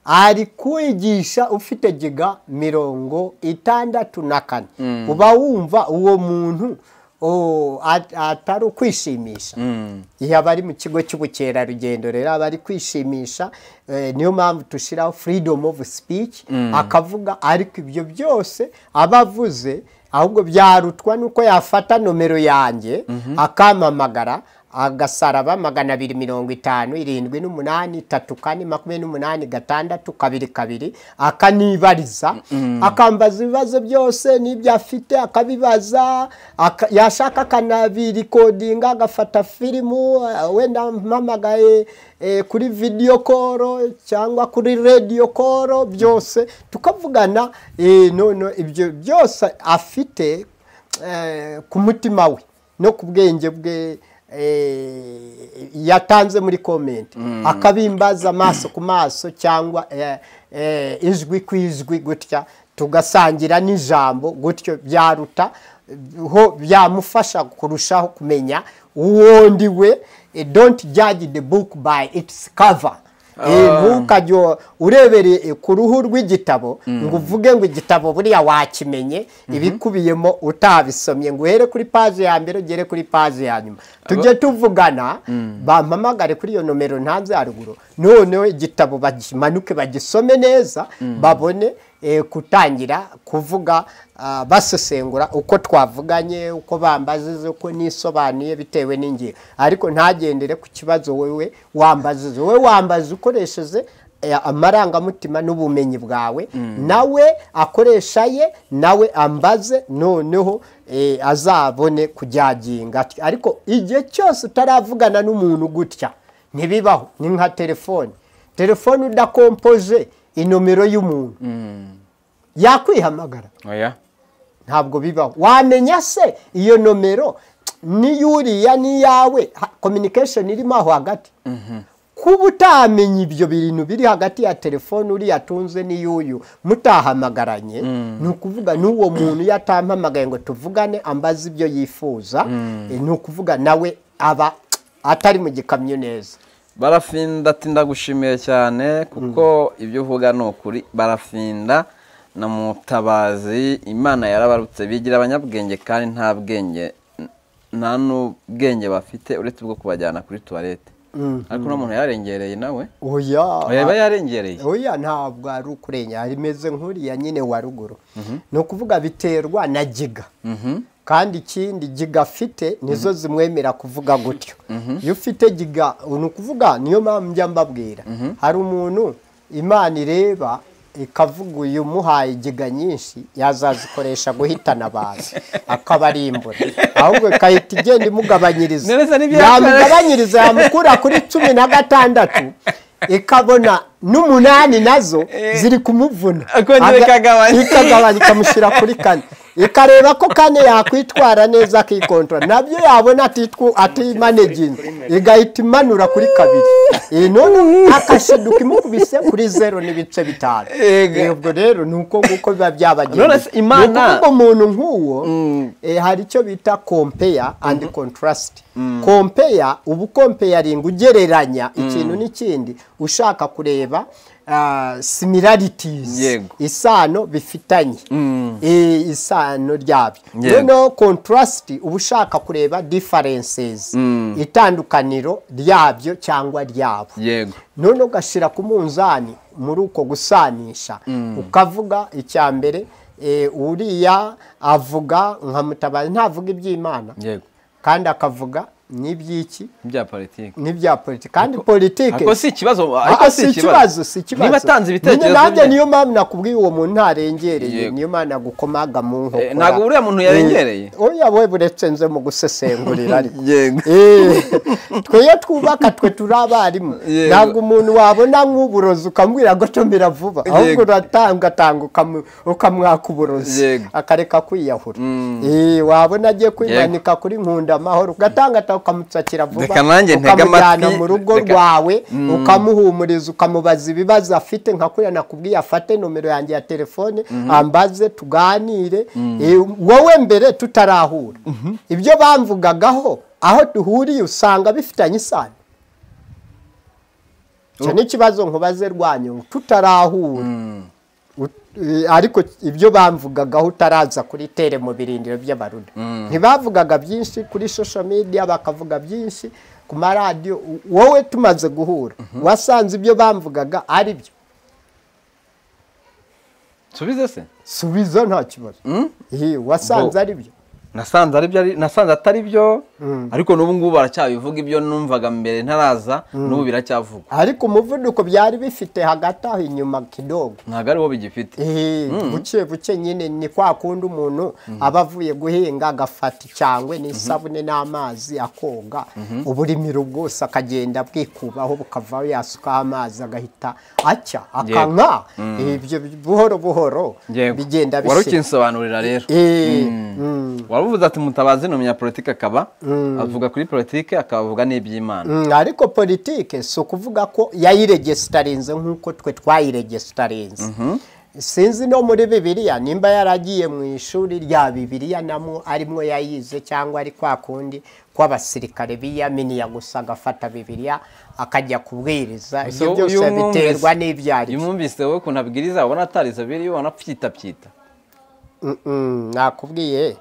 ari kwigisha ufite giga mirongo itandatu na kane uba wumva uwo muntu o, at- atari ukwishimisha iyo aba ari mu kigo cy'ubukerarugendo rero aba ari kwishimisha eh, niyo mpamvu dushyiraho freedom of speech akavuga ariko ibyo byose aba avuze ahubwo byarutwa nuko yafata nomero yanjye akampamagara agasaraba magana abiri mirongo itanu irindwi n'umunani itatu kane makumyabiri n'umunani gatandatu kabiri kabiri akanibariza akambaza ibibazo byose n'ibyo afite akabibaza aka- yashaka akanabirikodinga agafata filimu eh, wenda mpamagaye eh, kuri vidiyo koro cyangwa kuri radiyo koro byose tukavugana eh, none ibyo byose afite eh, ku mutima we no ku bwenge bwe eh, yatanze muri komenti akabimbaza amaso ku maso cyangwa eh, eh, ijwi ku ijwi gutya tugasangira n'ijambo gutyo byaruta ho byamufasha kurushaho kumenya uwo ndi we eh, don't judge the book by its cover Eh, ntukajye urebere ku ruhu rw'igitabo ngo uvuge ngo igitabo buriya wakimenye ibikubiyemo utabisomye ngo uhere kuri paje ya mbere ugere kuri paje ya nyuma tujye tuvugana bampamagare kuri iyo nomero ntanze haruguru noneho igitabo bagimanuke bagisome neza babone eh, gutangira kuvuga ah, basesengura uko twavuganye uko bambazize uko nisobanuye bitewe n'ingingo ariko ntagendere ku kibazo wewe wambazize wowe wambaza ukoresheje eh, amarangamutima n'ubumenyi bwawe nawe akoresha ye nawe ambaze noneho eh, azabone kujyaginga atyo. ariko igihe cyose utaravugana n'umuntu gutya ntibibaho ni nka telefoni telefoni udakompoje inomero y'umuntu yakwihamagara oya ntabwo bibaho wamenya se iyo nomero n'iyuriya n'iyawe ha- communication irimo aho hagati kuba utamenya ibyo bintu biri hagati ya telefone uriya atunze n'iy'uyu mutahamagaranye ni ukuvuga n'uwo muntu iyo atampamagaye ngo tuvugane ambaze ibyo yifuza eh, ni ukuvuga nawe aba atari mu gikamyo neza barafinda ati ndagushimiye cyane kuko ibyo uvuga ni ukuri barafinda na mutabazi imana yarabarutse bigira abanyabwenge kandi nta bwenge nta n'ubwenge bafite uretse ubwo kubajyana kuri tuwarete ariko uno muntu yararengereye nawe oya yaba yarengereye oya ntabwo ari ukurengera rimeze nk'uriya nyine wa ruguru ni ukuvuga biterwa na giga kandi ikindi giga afite nizo zimwemera kuvuga gutyo iyo ufite giga ni ukuvuga niyo mpamvu njya mbabwira hari umuntu imana ireba ikavuga uyu muhaye giga nyinshi yazazikoresha guhitana abantu akabarimbura ahubwo ikahita igenda imugabanyiriza Nereza n'ibyo yakoze. yamugabanyiriza imyiganyirize yamukura kuri cumi na gatandatu ikabona n'umunani nazo ziri kumuvuna Akongera Aga- ikagabanya. ikagabanya ikamushyira kuri kane ikareba ko kane yakwitwara neza akikontora nabyo yabona atitwu- atimaneginze igahita imanura kuri kabiri iyi none akashiduka imukubise kuri zeru n'ibice bitanu Yego. Eh, ubwo rero ni uko nguko biba None byabagendeye se Imana- Ni ukuvuga umuntu nk'uwo eh, hari icyo bita compare and contrast compare uba ukompayaringa ugereranya ikintu n'ikindi ushaka kureba ah, similarities Yego. isano bifitanye Eh, isano ryabyo Yego. noneho contrast uba ushaka kureba differences itandukaniro ryabyo cyangwa ryabo yego none ugashyira ku munzani muri uko gusanisha ukavuga icya mbere eh, uriya avuga nka mutabazi ntavuga iby'imana yego kandi akavuga n'iby'iki bya politiki n'ibya politiki kandi politiki ariko si ikibazo ariko Ah, si ikibazo si ikibazo niba atanze ibitekerezo Nyine nanjye bye- niyo mpamvu nakubwiye uwo muntu ntarengereye Yego. niyo mpamvu nagukomaga mu Eh, nkokora ntabwo uriya muntu yarengereye oya we buretse nze mu gusesengurira ariko yego Eh, twebwe twubaka twe turi abarimu Yego. ntabwo umuntu wabona nk'uburozi ukamubwira gotomera vuba ahubwo uratanga atanga ukamu- ukamwaka uburozi Yego. akareka kwiyahura Eh, wabona agiye kwimanika kuri nkunda amahoro ugatanga atanga ukamutsakira vuba Reka nanjye ntege ukamujyana amatwi, mu rugo reka- rwawe ukamuhumuriza ukamubaza ibibazo afite nka kuriya nakubwiye afate nomero yanjye ya telefone ambaze tuganire Eh, wowe mbere tutarahura ibyo bamvugagaho aho duhuriye usanga bifitanye isano icyo ni ikibazo nkubaze rwanyu tutarahura Ut- eh, ariko ibyo bamvugagaho utaraza kuri tere mu birindiro by'abaruda ntibavugaga byinshi kuri social media bakavuga byinshi ku maradiyo U- wowe tumaze guhura wasanze ibyo bamvugaga ari byo subize se subiza nta kibazo Ihe, wasanze Bo- ari byo nasanze ari byo ari- nasanze atari byo ariko n'ubu ngubu baracyabivuga ibyo numvaga mbere ntaraza n'ubu biracyavugwa ariko umuvuduko byari bifite hagati aho inyuma kidogo ntabwo ariwo bigifite Eh, buke buke nyine ni kwa kundi umuntu aba avuye guhinga agafata icyangwe n'isabune n'amazi akoga uburimiro bwose akagenda bwikubaho bukavaho yasukaho amazi agahita acya akanka ibyo buhoro buhoro Yego. bigenda wari bishira. ukinsobanurira rero Eh, waruvuze ati mutabazi ni umunyapolitiki akaba avuga kuri politiki akavuga n'iby'imana Mm, ariko politike si ukuvuga ko yayiregesitarinze nk'uko twe twayiregesitarinze sinzi no muri bibiliya nimba yaragiye mu ishuri rya bibiliya namo arimo yayize cyangwa ari kwa kundi kw'abasirikare biyaminiya gusa agafata bibiliya akajya kubwiriza ibyo So, uyu byose mwumvise- biterwa n'ibyo ari uyu byo mwumvise wowe ukuntu abwiriza ubona atarizo biriyo ubona apyitapyita Mm, mm, nakubwiye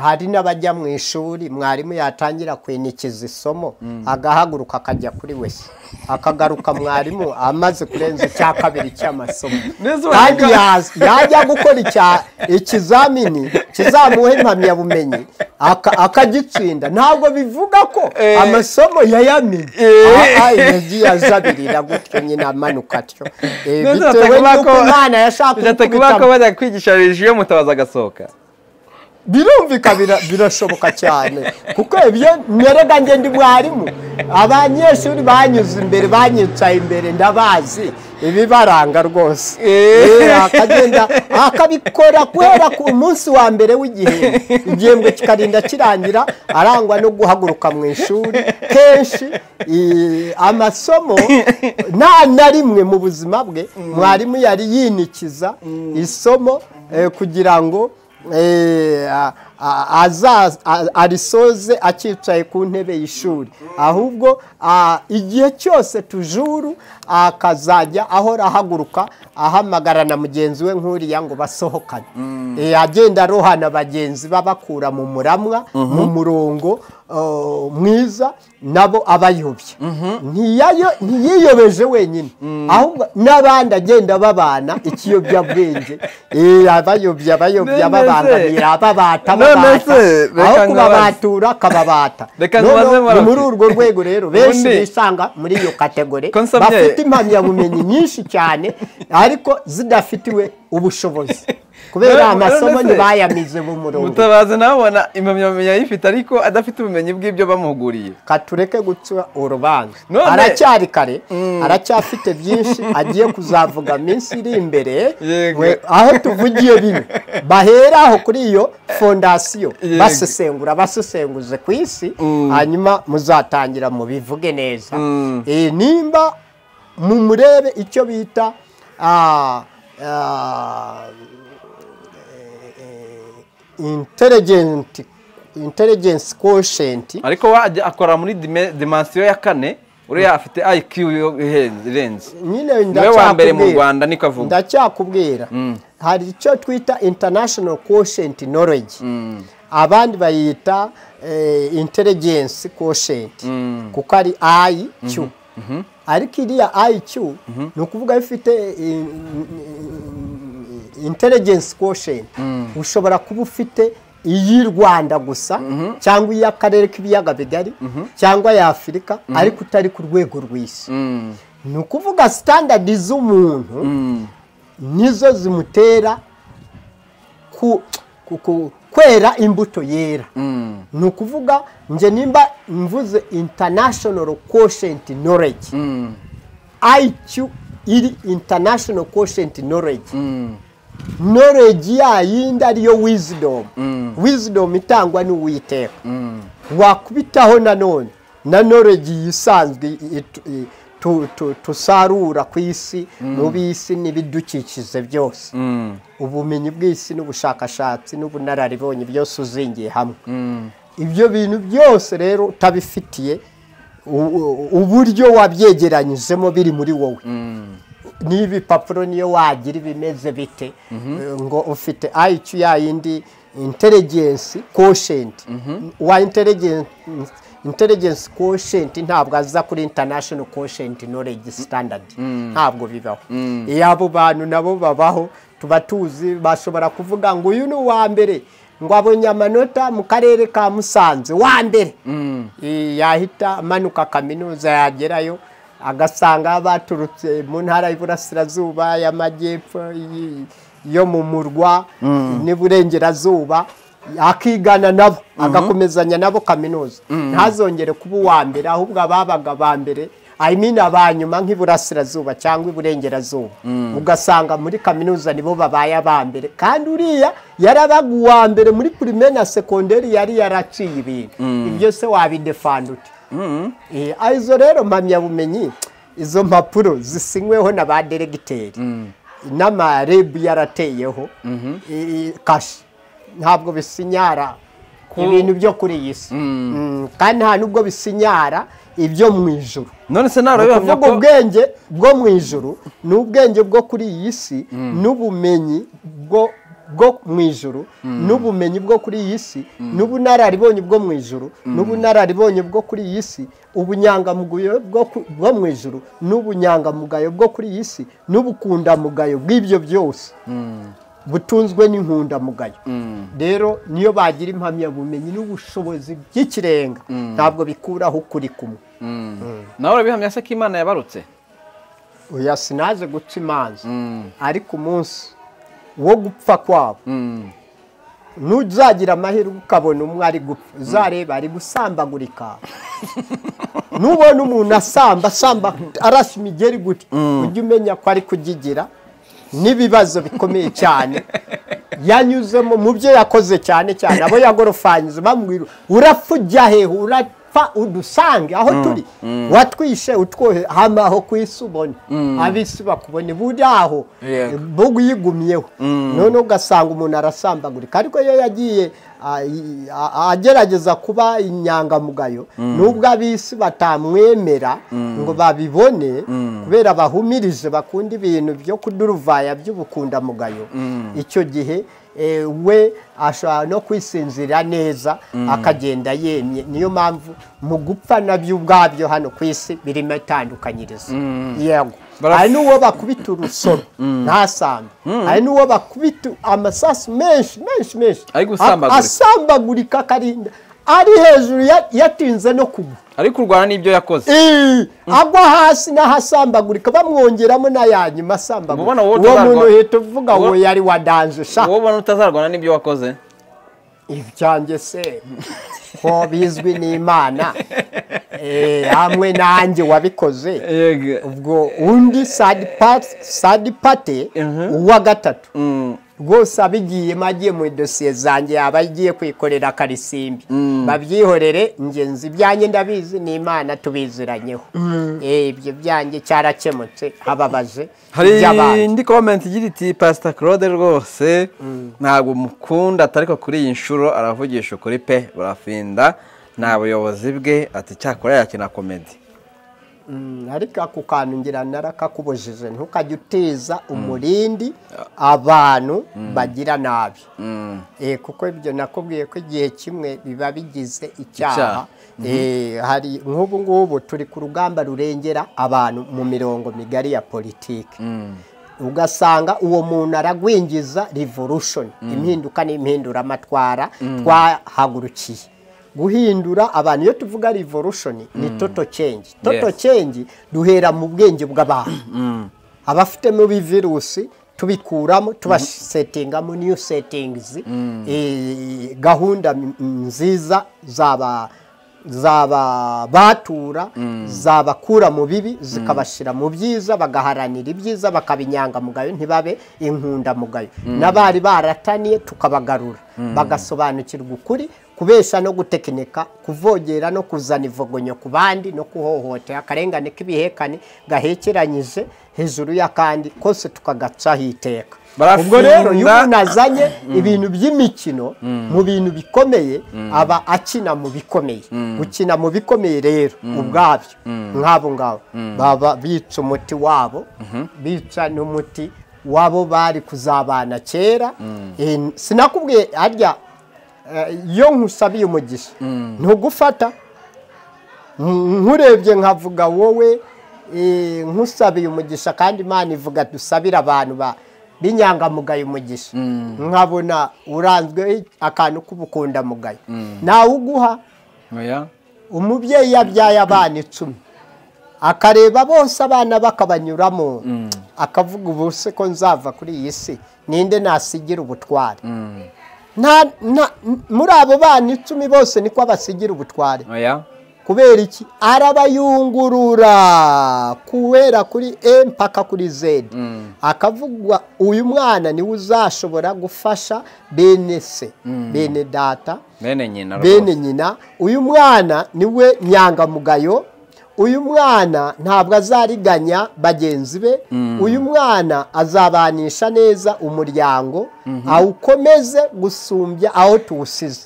hari n'abajya mu ishuri mwarimu yatangira kwinikiza isomo agahaguruka akajya kuri wese akagaruka mwarimu amaze kurenza icya kabiri cy'amasomo Neza kandi uravuga. yaza- yajya gukora icya- ikizamini kizamuha impamyabumenyi aka- akagitsinda ntabwo bivuga ko Eh. amasomo yayamenye Eh. Ah, ah, yagiye azabirira gutyo nyine amanuka atyo Eh, Neza bitewe batakuba n'uko ko- imana yashaka bishatse kuba ko bajya kwigisha rejiyo mutabaza agasohoka birumvika bira- birashoboka cyane kuko ibyo nerega nge ndi mwarimu abanyeshuri banyuze imbere banyicaye imbere ndabazi ibibaranga rwose Eh. Eh, akagenda akabikora kubera ku munsi wa mbere w'igihembwe igihembwe kikarinda kirangira arangwa no guhaguruka mu ishuri kenshi eh, amasomo nta na rimwe mu buzima bwe mwarimu yari yinikiza isomo eh, kugira ngo eh, a- a- aza- a- arisoze acyicaye ku ntebe y'ishuri ahubwo ah, igihe cyose tujuru akazajya ahora ahaguruka ahamagara na mugenzi we nk'uriya ngo basohokane Eh, agenda arohana bagenzi babakura mu muramwa mu murongo oh, mwiza nabo abayobya Ntiyayo- ntiyiyobeje wenyine ahubwo n'abandi agenda ababana ikiyobyabwenge Eh, abayobya abayobya None se- babangamira ababata None babata se, reka aho nkubaze. kubabatura akababata Reka Noneho nkubaze ni Murakoze. muri urwo rwego rero benshi Ubundi- bisanga muri iyo kategori Ko nsomye- bafite impamyabumenyi nyinshi cyane ariko zidafitiwe ubushobozi kubera None- amasomo none se- ntibayamize mu murongo mutabazi nawe ubona impamyabumenyi yayifite ariko adafite ubumenyi bw'ibyo bamuhuguriye katureke guca urubanza None- aracyari kare aracyafite byinshi agiye kuzavuga minsi iri imbere Yego. we- aho tuvugiye bimwe bahera aho kuri iyo fondasiyo Yego. basesengura basesenguze ku isi hanyuma muzatangira mubivuge neza Mm. Eh, nimba mumurebe icyo bita ah, ah, intelligent intelligence quotient ariko wajya akora muri dime- dimansiyo ya kane uriya afite IQ yo ihenze- irenze nyine niwe wa mbere mu ndacyakubwira. rwanda niko avuga ndacyakubwira hari icyo twita international quotient knowledge abandi bayita eh, intelligence quotient kuko ari iq ariko iriya iq ni ukuvuga yo ifite eh, intelligence quotient ushobora kuba ufite iy'i rwanda gusa cyangwa iy'akarere k'ibiyaga bigari cyangwa y'afurika ariko utari ku rwego rw'isi ni ukuvuga sitandadi z'umuntu nizo zimutera ku- ku- ku- kwera imbuto yera ni ukuvuga nge nimba mvuze international quotient knowledge iq iri international quotient knowledge knowledge yayindi ariyo wisdom wisdom itangwa n'uwiteka wakubitaho nanone na knowledge yisanzwe i- i- tu- tu- tusarura ku isi mu bisi n'ibidukikije byose ubumenyi bw'isi n'ubushakashatsi n'ubunararibonye byose uzingiye hamwe ibyo bintu byose rero utabifitiye u- u- uburyo wabyegeranyijemo biri muri wowe n'ibi papuro niyo wagira ibimeze bite eh, ngo ufite IQ yayindi intelligence quotient wa intelligence intelligence quotient ntabwo aza kuri international quotient knowledge standard ntabwo bibaho iyo abo bantu nabo babaho tuba tuzi bashobora kuvuga ngo uyu ni uwa mbere ngo abonye amanota mu karere ka musanze wa mbere Eh, yahita amanuka kaminuza yagerayo agasanga baturutse mu ntara y'iburasirazuba y'amajyepfo iyi- yo mu murwa n'iburengerazuba akigana nabo agakomezanya nabo kaminuza ntazongere kuba uwa mbere ahubwo ababaga ba mbere I mean aba nyuma nk'iburasirazuba cyangwa iburengerazuba ugasanga muri kaminuza nibo babaye aba mbere kandi uriya yarabaga uwa mbere muri primaire na sekonderi yari yaraciye ibintu ibyo se wabidefanda ute Eh, ah, izo rero mpamyabumenyi izo mpapuro zisinyweho na ba deregiteri n'amarebu yarateyeho eh, kashi ntabwo bisinyara ibintu byo kuri iyi si Mm, kandi nta n'ubwo bisinyara ibyo mu ijuru none se nawe kuvuga bihamya ko ubwenge bwo mu ijuru ni ubwenge bwo kuri iyi si n'ubumenyi bwo bwo mu ijuru n'ubumenyi bwo kuri iyi si n'ubunararibonye bwo mu ijuru n'ubunararibonye bwo kuri iyi si ubunyangamugayo bwo ku- bwo mu ijuru n'ubunyangamugayo bwo kuri iyi si n'ubukundamugayo bw'ibyo byose butunzwe n'inkundamugayo rero niyo bagira impamyabumenyi n'ubushobozi by'ikirenga ntabwo bikuraho ukuri kumwe nawe urabihamya se ko imana yabarutse oya sinaje guca imanza ariko umunsi wo gupfa kwabo Mm. nuzagira amahirwe ukabona umwe ari gupfa uzareba ari gusambagurika nubona umuntu asamba asamba arasa imigeri gutya ujye umenya ko ari kugigira n'ibibazo bikomeye cyane yanyuzemo mu byo yakoze cyane cyane abo yagorofanyije bamwira urapfa ujya hehe urapfa udusange aho turi watwishe utwohe hano aho ku isi ubone ab'isi bakubone buri aho Yego. buguyigumyeho noneho ugasanga umuntu arasambagurika ariko iyo yagiye ah, i- a- a- agerageza kuba inyangamugayo nubwo ab'isi batamwemera ngo babibone kubera bahumirije bakunda ibintu byo kuduruvaya by'ubukundamugayo icyo gihe eh, we ashobora no kwisinzira neza akagenda yemye niyo mpamvu mu gupfa nabyo ubwabyo hano ku isi birimo itandukanyiriza yego Baraf- hari n'uwo bakubita urusoro ntasambe hari n'uwo bakubita amasasu menshi menshi menshi Ari gusambagurika. A- asambagurika akarinda ari hejuru ya- yatinze no kugwa ari kurwana n'ibyo yakoze Ii, agwa hasi n'ahasambagurika bamwongeramo n'ayanyuma asambagurika Ubona uwo uwo tuzarwa- muntu uhita uvuga uwo- ngo yari wadanje sha wowe ubona utazarwana n'ibyo wakoze ibyanjye se ko bizwi n'imana Eh, hamwe nanjye wabikoze ubwo undi sadi pati sadi pate uwa gatatu Mm. rwose abigiyemo agiye muri dosiye zanjye yaba agiye kwikorera karisimbi babyihorere ingenzi ibyanjye ndabizi ni imana tubiziranyeho Eh, ibyo byanjye cyarakemutse hababaje hari iby'abandi. indi komenti igira iti pasita claude rwose ntabwo mukunda atari ko kuri iyi nshuro aravugisha ukuri pe burafinda nta buyobozi bwe ati cyakora yakina komedi Mm, ariko ako kantu ngira narakakubujije ntukajye uteza umurindi abantu bagira nabi Eh, kuko ibyo nakubwiye ko igihe kimwe biba bigize Icyaha. icyaha Eh, hari nk'ubu ngubu turi ku rugamba rurengera abantu mu mirongo migari ya politiki ugasanga uwo muntu aragwingiza revolution impinduka n'impinduramatwara twahagurukiye guhindura abantu iyo tuvuga revolution ni toto change toto Yes. change duhera mu bwenge bw'abantu abafitemo ibivirusi tubikuramo tubasetingamo new settings eh, gahunda m- nziza zaba zaba batura zabakura mu bibi zikabashyira mu byiza bagaharanira ibyiza bakabinyangamugayo ntibabe inkundamugayo n'abari barataniye tukabagarura bagasobanukirwa ukuri kubeshya no gutekinika kuvogera no kuzana ivogonyo ku bandi no kuhohotera akarengane k'ibihekane gahekeranyije hejuru y'akandi kose tukagacaho iteka Barafinda. ubwo rero iyo umuntu azanye ibintu by'imikino mu bintu bikomeye aba akina mu bikomeye gukina mu bikomeye rero ubwabyo nk'abo ngabo baba bica umuti wabo bica n'umuti wabo bari kuzabana kera Eh, sinakubwiye harya eh, iyo nkusabiye umugisha ntugufata Mm, nkurebye nkavuga wowe eh, nkusabiye umugisha kandi imana ivuga dusabire abantu ba b'inyangamugayo umugisha nkabona uranzwe akantu k'ubukundamugayo nawe uguha oya umubyeyi yabyaye abana icumi akareba bose abana bakabanyuramo akavuga ubu se ko nzava kuri iyi si ninde nasigira ubutware Nta- nta- muri abo bana icumi bose niko basigira ubutware oya kubera iki arabayungurura kubera kuri e mpaka kuri zedi akavugwa uyu mwana niwe uzashobora gufasha bene se bene data bene nyina bene rwose nyina uyu mwana niwe nyangamugayo uyu mwana ntabwo azariganya bagenzi be uyu mwana azabanisha neza umuryango awukomeze gusumbya aho tuwusize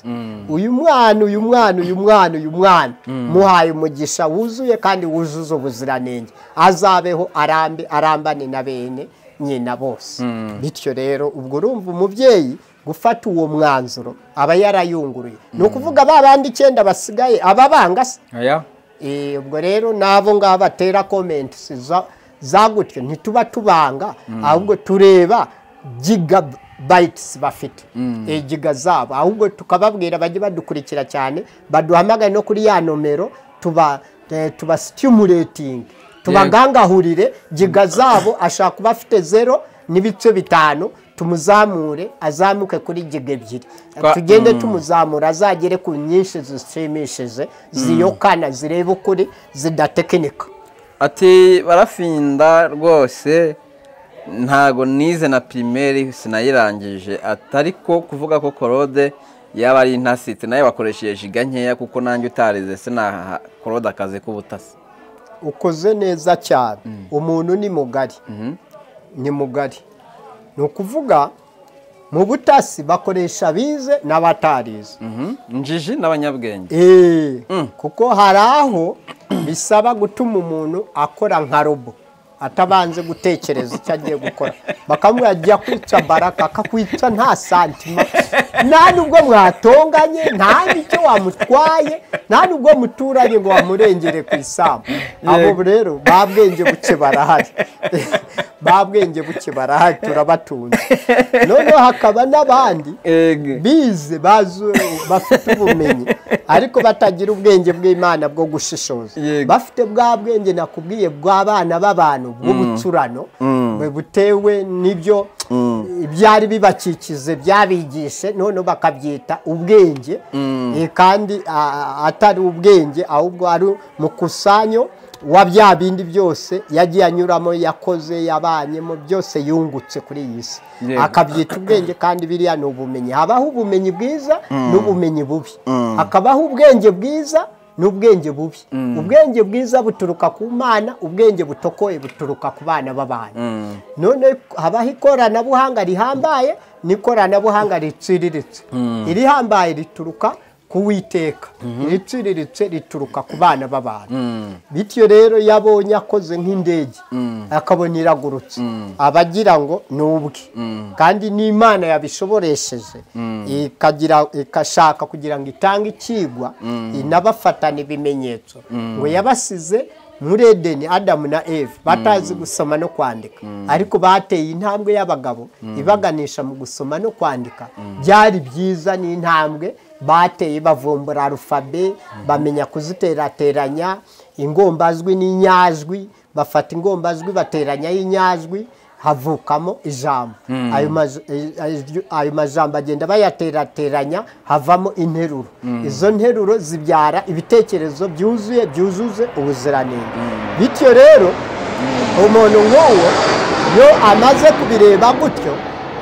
uyu mwana uyu mwana uyu mwana uyu mwana muhaye umugisha wuzuye kandi wuzuza ubuziranenge azabeho arambe arambane na bene nyina bose bityo rero ubwo urumva umubyeyi gufata uwo mwanzuro aba yarayunguruye ni ukuvuga ba bandi icyenda basigaye aba banga se aya Eh, ubwo rero n'abo ngabo batera komenti za- za gutyo ntituba tubanga ahubwo tureba gigabayitisi bafite Eh, giga zabo ahubwo tukababwira bajye badukurikira cyane baduhamagaye no kuri ya nomero tuba eh, tuba sitimuretingi tubagangahurire giga zabo ashaka kuba afite zero n'ibice bitanu tumuzamure azamuke kuri giga ebyiri Twa- tugende tumuzamura azagere ku nyinshi zishimishije ziyokana zireba ukuri zidatekinika ati barafinda rwose ntago nize na pirimeri sinayirangije ati ariko kuvuga ko korode yaba ari intasitse nayo bakoresheje jiga nkeya kuko nanjye utarize sinaha korode akazi k'ubutasi ukoze neza cyane umuntu ni mugari ni mugari ni ukuvuga mu butasi bakoresha bize n'abatarize Mhm. injiji n'abanyabwenge Eh, kuko hari aho bisaba gutuma umuntu akora nka robo atabanze gutekereza icyo agiye gukora bakamubwira ajya kwica baraka akakwica nta santima nta nubwo mwatonganye nta n'icyo wamutwaye nta nubwo muturanye ngo wamurengere ku isambu abo rero ba bwenge buke barahari ba bwenge buke barahari turabatunze noneho hakaba n'abandi ege bize bazu- bafite ubumenyi ariko batagira ubwenge bw'imana bwo gushishoza Yego. bafite bwa bwenge nakubwiye bw'abana b'abantu bw'ubucurano bu- butewe n'ibyo ibyari bibakikize byabigishe noneho bakabyita ubwenge Eh, kandi a- atari ubwenge ahubwo ari mukusanyo wa bya bindi byose yagiye anyuramo yakoze yabanyemo byose yungutse kuri iyi si Yego. akabyita ubwenge kandi biriya ni ubumenyi habaho ubumenyi bwiza n'ubumenyi bubi hakabaho ubwenge bwiza n'ubwenge bubi ubwenge bwiza buturuka ku mana ubwenge butokoye buturuka ku bana b'abantu none habaho ikoranabuhanga rihambaye n'ikoranabuhanga riciriritse irihambaye rituruka ku witeka iriciriritse rituruka ku bana b'abantu bityo rero iyo abonye akoze nk'indege akabona iragurutse aba agira ngo ni ubwe kandi n'imana yabishoboresheje ikagira- ikashaka kugira ngo itange ikigwa inabafatana ibimenyetso ngo yabasize muri edeni adamu na eve batazi gusoma no kwandika ariko bateye intambwe y'abagabo ibaganisha mu gusoma no kwandika byari byiza n'intambwe bateye bavumbura arufabe bamenya kuziterateranya ingombajwi n'inyajwi bafata ingombajwi bateranya y'inyajwi havukamo ijambo ayo maj- eh, ayo majambo agenda bayaterateranya havamo interuro izo nteruro zibyara ibitekerezo byuzuye byuzuze ubuziranenge bityo rero umuntu nk'uwo iyo amaze kubireba gutyo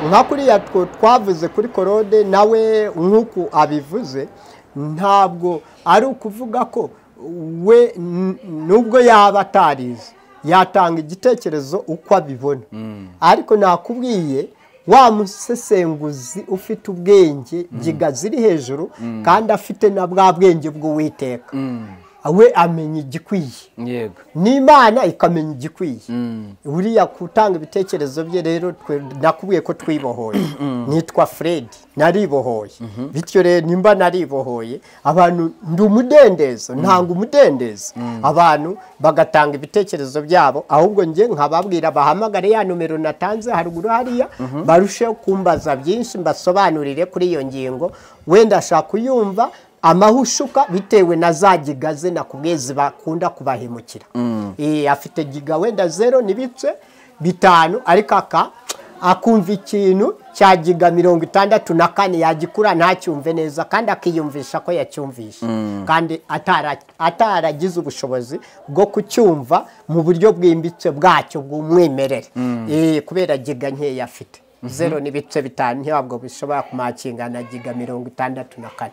nka kuriya two twavuze kuri korode nawe nk'uku abivuze ntabwo ari ukuvuga ko we n- nubwo yaba atarize yatanga igitekerezo uko abibona ariko nakubwiye wa musesenguzi ufite ubwenge giga ziri hejuru kandi afite na bwa bwenge bw'uwiteka we amenya igikwiye yego n'imana ikamenya igikwiye buriya gutanga ibitekerezo bye rero twe- nakubwiye ko twibohoye nitwa fred naribohoye bityo rero nimba naribohoye abantu ndi umudendezo ntanga umudendezo abantu bagatanga ibitekerezo byabo ahubwo njye nkababwira bahamagare ya nomero natanze haruguru hariya barusheho kumbaza byinshi mbasobanurire kuri iyo ngingo wenda ashaka kuyumva amahushuka bitewe na za giga ze nakubwiye zibakunda kubahemukira Eh, afite giga wenda zero n'ibice bitanu ariko aka akumva ikintu cya giga mirongo itandatu na kane yagikura ntacyumve neza kandi akiyumvisha ko yacyumvisha kandi atara- ataragize ubushobozi bwo kucyumva mu buryo bwimbitse bwacyo bw'umwimerere Eh, kubera giga nkeya afite zero n'ibice bitanu ntabwo bishobora kumakinga na giga mirongo itandatu na kane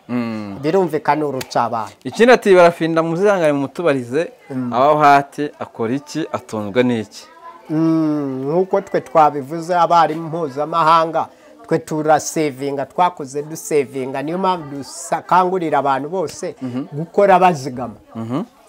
birumvikana urutsa abantu ikindi ati barafinda muzihangane mutubarize abaho hati akora iki atunzwe n'iki Mm, nk'uko twe twabivuze abarimu mpuzamahanga twe turasevinga twakoze dusevinga niyo mpamvu dukangurira abantu bose gukora bazigama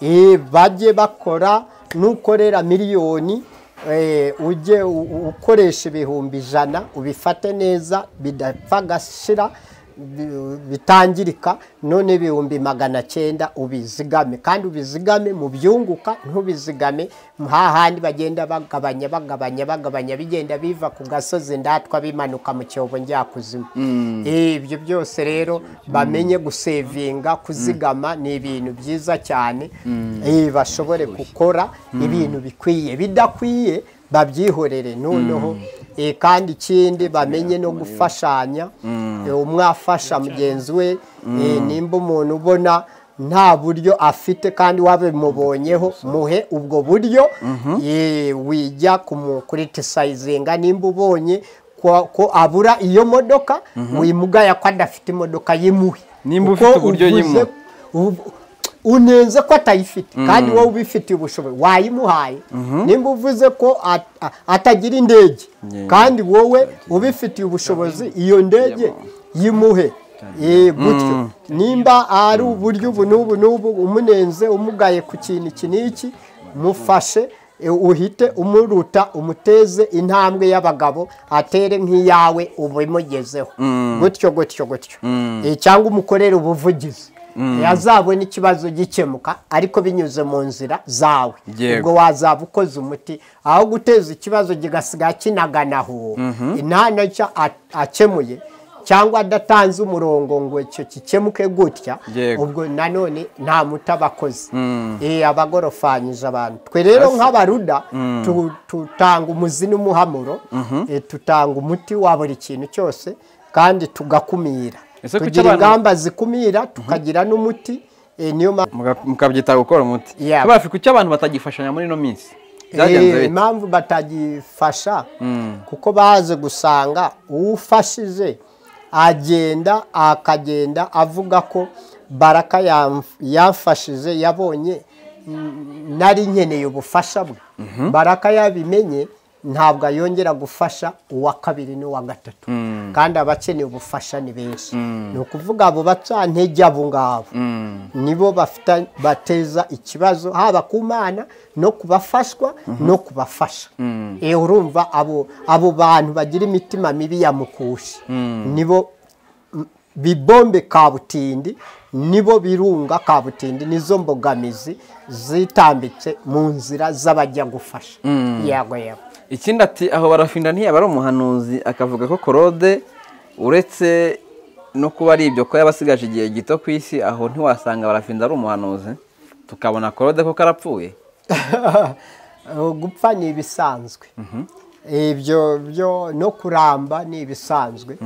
Eh, bajye bakora n'ukorera miliyoni eh, ujye u- u- ukoresha ibihumbi ijana ubifate neza bidapfa agashira bi- bitangirika none ibihumbi magana cyenda ubizigame kandi ubizigame mu byunguka ntubizigame hahandi bagenda bagabanya bagabanya bagabanya bigenda biva ku gasozi ndatwa bimanuka mu cyobo njyakuzimu Eh, ibyo byose rero bamenye gusevinga kuzigama ni ibintu byiza cyane Eh, bashobore gukora ibintu bikwiye bidakwiye babyihorere noneho Eh, kandi ikindi bamenye no gufashanya Eh, umwe afasha mugenzi we Eh, nimba umuntu ubona nta buryo afite kandi wabimubonyeho muhe ubwo buryo Eh, wijya kuritisayizinga nimba ubonye ko ko abura iyo modoka wimugaya ko adafite imodoka yimuhe Nimba Uko ufite uburyo uguze- yimuhe. ubu- unenze ko atayifite kandi wowe ubifitiye ubushobozi wayimuhaye nimba uvuze ko at- a- atagira indege Yeah. kandi wowe ubifitiye ubushobozi iyo ndege yimuhe Eh, gutyo nimba ari uburyo ubu n'ubu n'ubu umunenze umugaye ku kintu iki n'iki mufashe eh, uhite umuruta umuteze intambwe y'abagabo atere nk'iyawe ubimugezeho gutyo gutyo gutyo Eh, cyangwa umukorere ubuvugizi yazabona ikibazo gikemuka ariko binyuze mu nzira zawe Yego. ubwo wazaba ukoze umuti aho guteza ikibazo kigasiga kinaganaho nta nacyo a- akemuye cyangwa adatanze umurongo ngo icyo gikemuke gutya Yego. ubwo nanone nta muti aba akoze Eh, aba agorofanyije abantu twe rero nk'abaruda tu- tutanga umuzi n'umuhamuro eh, tutanga umuti wa buri kintu cyose kandi tugakumira Ese kuki tugira abantu- ingamba zikumira tukagira n'umuti eh, niyo mpamvu Muga- mukabyita gukora umuti Yeah. Kabafwe, kuki abantu batagifashanya muri ino minsi byagenze Eh, bite impamvu batagifasha kuko baze gusanga uwufashije agenda akagenda avuga ko baraka yam- yamfashije yabonye mm, nari nkeneye ubufasha bwe baraka yabimenye ntabwo yongera gufasha uwa kabiri n'uwa gatatu kandi abakeneye ubufasha ni benshi ni ukuvuga abo bacantege abo ngabo nibo bafita bateza ikibazo haba ku mana no ku bafashwa no ku bafasha Eh, urumva abo abo bantu bagira imitima mibi ya mukushi nibo m- bibombe kabutindi nibo birunga kabutindi nizo mbogamizi zitambitse mu nzira z'abajya gufasha yego yego ikindi ati aho barafinda ntiyaba ari umuhanuzi akavuga ko korode uretse no kuba ari ibyo ko yaba asigaje igihe gito ku isi aho ntiwasanga barafinda ari umuhanuzi tukabona korode ko karapfuye Uh, gupfa ni ibisanzwe ibyo byo no kuramba ni ibisanzwe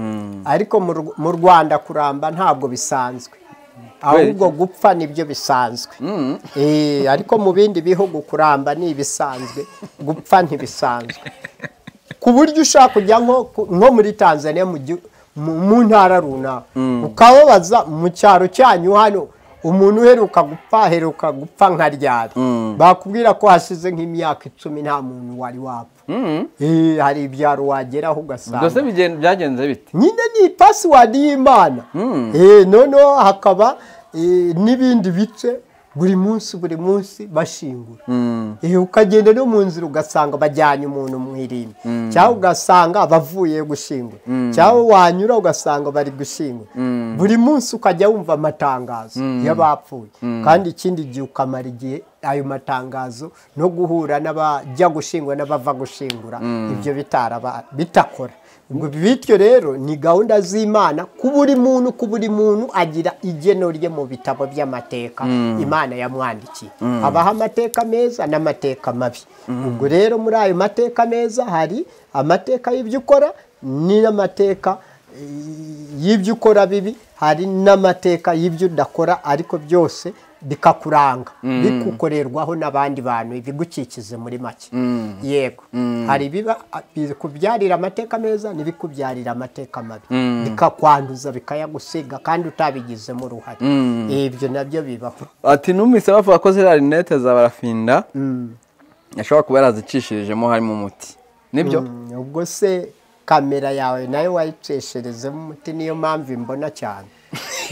ariko mu Rw- mu rwanda kuramba ntabwo bisanzwe ahubwo gupfa nibyo bisanzwe Eh, ariko mu bindi bihugu kuramba ni ibisanzwe gupfa ntibisanzwe ku buryo ushaka kujya nko ku- nko muri tanzania mu gihu- mu- mu ntara runaka ukababaza mu cyaro cyanyu hano umuntu uheruka gupfa aheruka gupfa nka ryari bakubwira ko hashize nk'imyaka icumi nta muntu wari wapfa Eh, hari ibyaro wageraho ugasanga byose bigen- byagenze bite nyine ni pasiwadi y'imana Eh, noneho hakaba eh, n'ibindi bice buri munsi buri munsi bashingura Eh, ukagenda no mu nzira ugasanga bajyanye umuntu mu irimbi cyangwa ugasanga bavuye gushingura cyangwa wanyura ugasanga bari gushingura buri munsi ukajya wumva amatangazo y'abapfuye kandi ikindi gihe ukamara igihe ayo matangazo no guhura n'abajya gushingura n'abava gushingura ibyo bitaraba bitakora ngo bityo rero ni gahunda z'imana ku buri muntu ku buri muntu agira igeno rye mu bitabo by'amateka imana yamwandikiye habaho amateka meza n'amateka mabi ubwo rero muri ayo mateka meza hari amateka y'ibyo ukora n'amateka eh, y'ibyo ukora bibi hari n'amateka y'ibyo udakora ariko byose bikakuranga bikukorerwaho n'abandi bantu ibigukikize muri make yego hari ibiba a- bikubyarira amateka meza n'ibikubyarira amateka mabi bikakwanduza bikayagusiga kandi utabigizemo uruhare ibyo nabyo bibaho ati numvise bavuga ko ziriya rinete za barafinda ashobora kuba yarazicishijemo harimo umuti nibyo Mm, ubwo se kamera yawe nayo wayicesherezemo umuti niyo mpamvu imbona cyane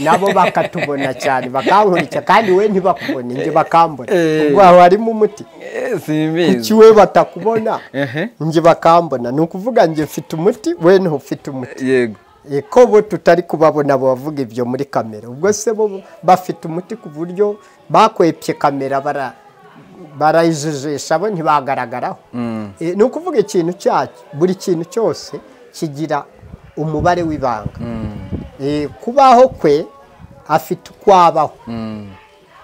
nabo bakatubona cyane bakankurikira kandi we ntibakubone njye bakambona Eh. ubwo aho harimo umuti Eh, simbizi kuki we batakubona Ehe. njye bakambona ni ukuvuga njye mfite umuti we ntufite umuti yego Eh, ko bo tutari kubabona bavuga ibyo muri kamera ubwo se bo bafite umuti ku buryo bakwepye kamera bara barayijijisha bo ntibagaragaraho Eh, ni ukuvuga ikintu cyacyo buri kintu cyose kigira umubare w'ibanga Eh, kubaho kwe afite uko abaho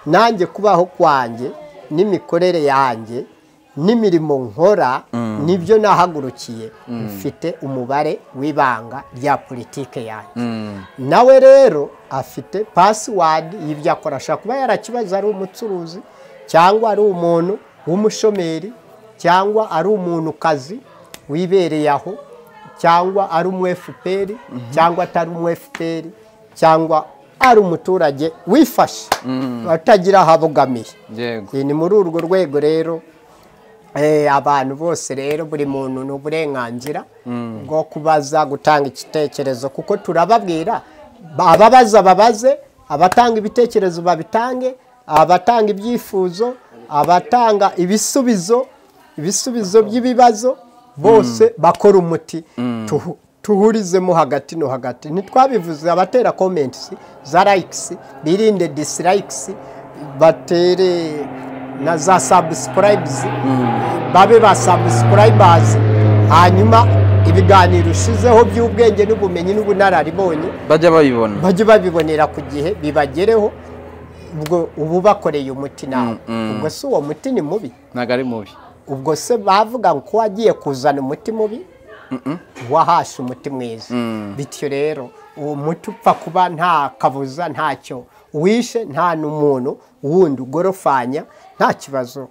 nanjye kubaho kwanjye n'imikorere yanjye n'imirimo nkora nibyo nahagurukiye mfite umubare w'ibanga rya politike yanjye nawe rero afite pasiwadi y'ibyo akora ashobora kuba yarakibaza ari umucuruzi cyangwa ari umuntu w'umushomeri cyangwa ari umuntu kazi wibereye aho cyangwa ari umu fpr cyangwa atari umu fpr cyangwa ari umuturage wifashe atagira aho abogamiye yego ni muri urwo rwego rero eh, abantu bose rero buri muntu ni uburenganzira bwo kubaza gutanga igitekerezo kuko turababwira ba- ababaza babaze abatanga ibitekerezo babitange abatanga ibyifuzo abatanga ibisubizo ibisubizo by'ibibazo bose bakora umuti tuhu- tuhurizemo hagati no hagati ntitwabivuze abatera komenti za layikisi birinde disilayikisi batere na za sabusikarayibuzi babe ba sabusikarayibazi hanyuma ibiganiro ushizeho by'ubwenge n'ubumenyi n'ubunararibonye bajya babibona bajye babibonera ku gihe bibagereho ubwo uba ubakoreye umuti nawe ubwo si uwo muti ni mubi ntabwo ari mubi ubwo se bavuga ko wagiye kuzana umuti mubi wahashe umuti mwiza bityo rero uwo muti upfa kuba nta kabuza ntacyo wishe nta n'umuntu wundi ugorofanya nta kibazo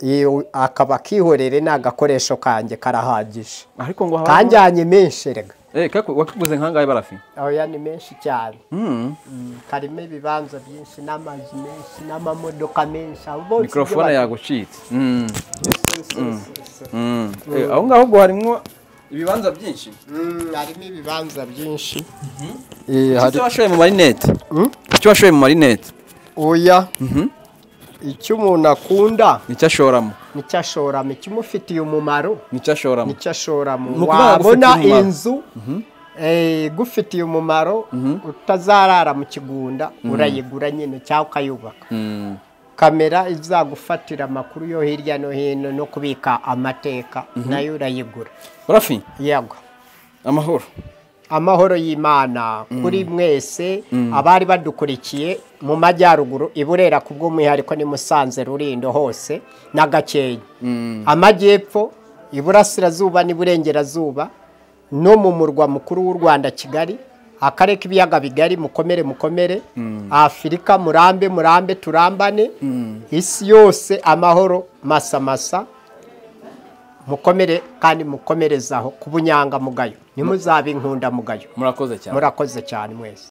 Iyo- akaba akihorere ni agakoresho kanjye karahagije ariko ngo haba kanjyanye menshi rega eh kaku wakuguze nkangahe barafi oya ni menshi cyane mm karimo ibibanza byinshi n'amazu menshi n'amamodoka menshi abo bose ibyo mikrofone bata- yagucitse mm mm Eh, aho ngaho ubwo harimo ibibanza byinshi Mm, harimo ibibanza byinshi icyo washoye mu marinete icyo washoye mu marinete oya icyo umuntu akunda nicyo ashoramo nicyo ashoramo ikimufitiye umumaro nicyo ashoramo nicyo ashoramo Ni ukuvuga ngo wabona agufitiye umumaro. inzu eh, igufitiye umumaro utazarara mu kigunda urayigura nyine cyangwa ukayubaka Mm, kamera izagufatira amakuru yo hirya no hino no kubika amateka nayo urayigura barafi yego amahoro amahoro y'imana kuri mwese abari badukurikiye mu majyaruguru i burera ku bw'umwihariko ni musanze rurindo hose na gakenke amajyepfo iburasirazuba n'iburengerazuba no mu murwa mukuru w'u rwanda kigali akarere k'ibiyaga bigari mukomere mukomere afurika murambe murambe turambane isi yose amahoro masa masa mukomere kandi mukomerezaho ku bunyangamugayo ntimuzabe inkundamugayo murakoze cyane murakoze cyane mwese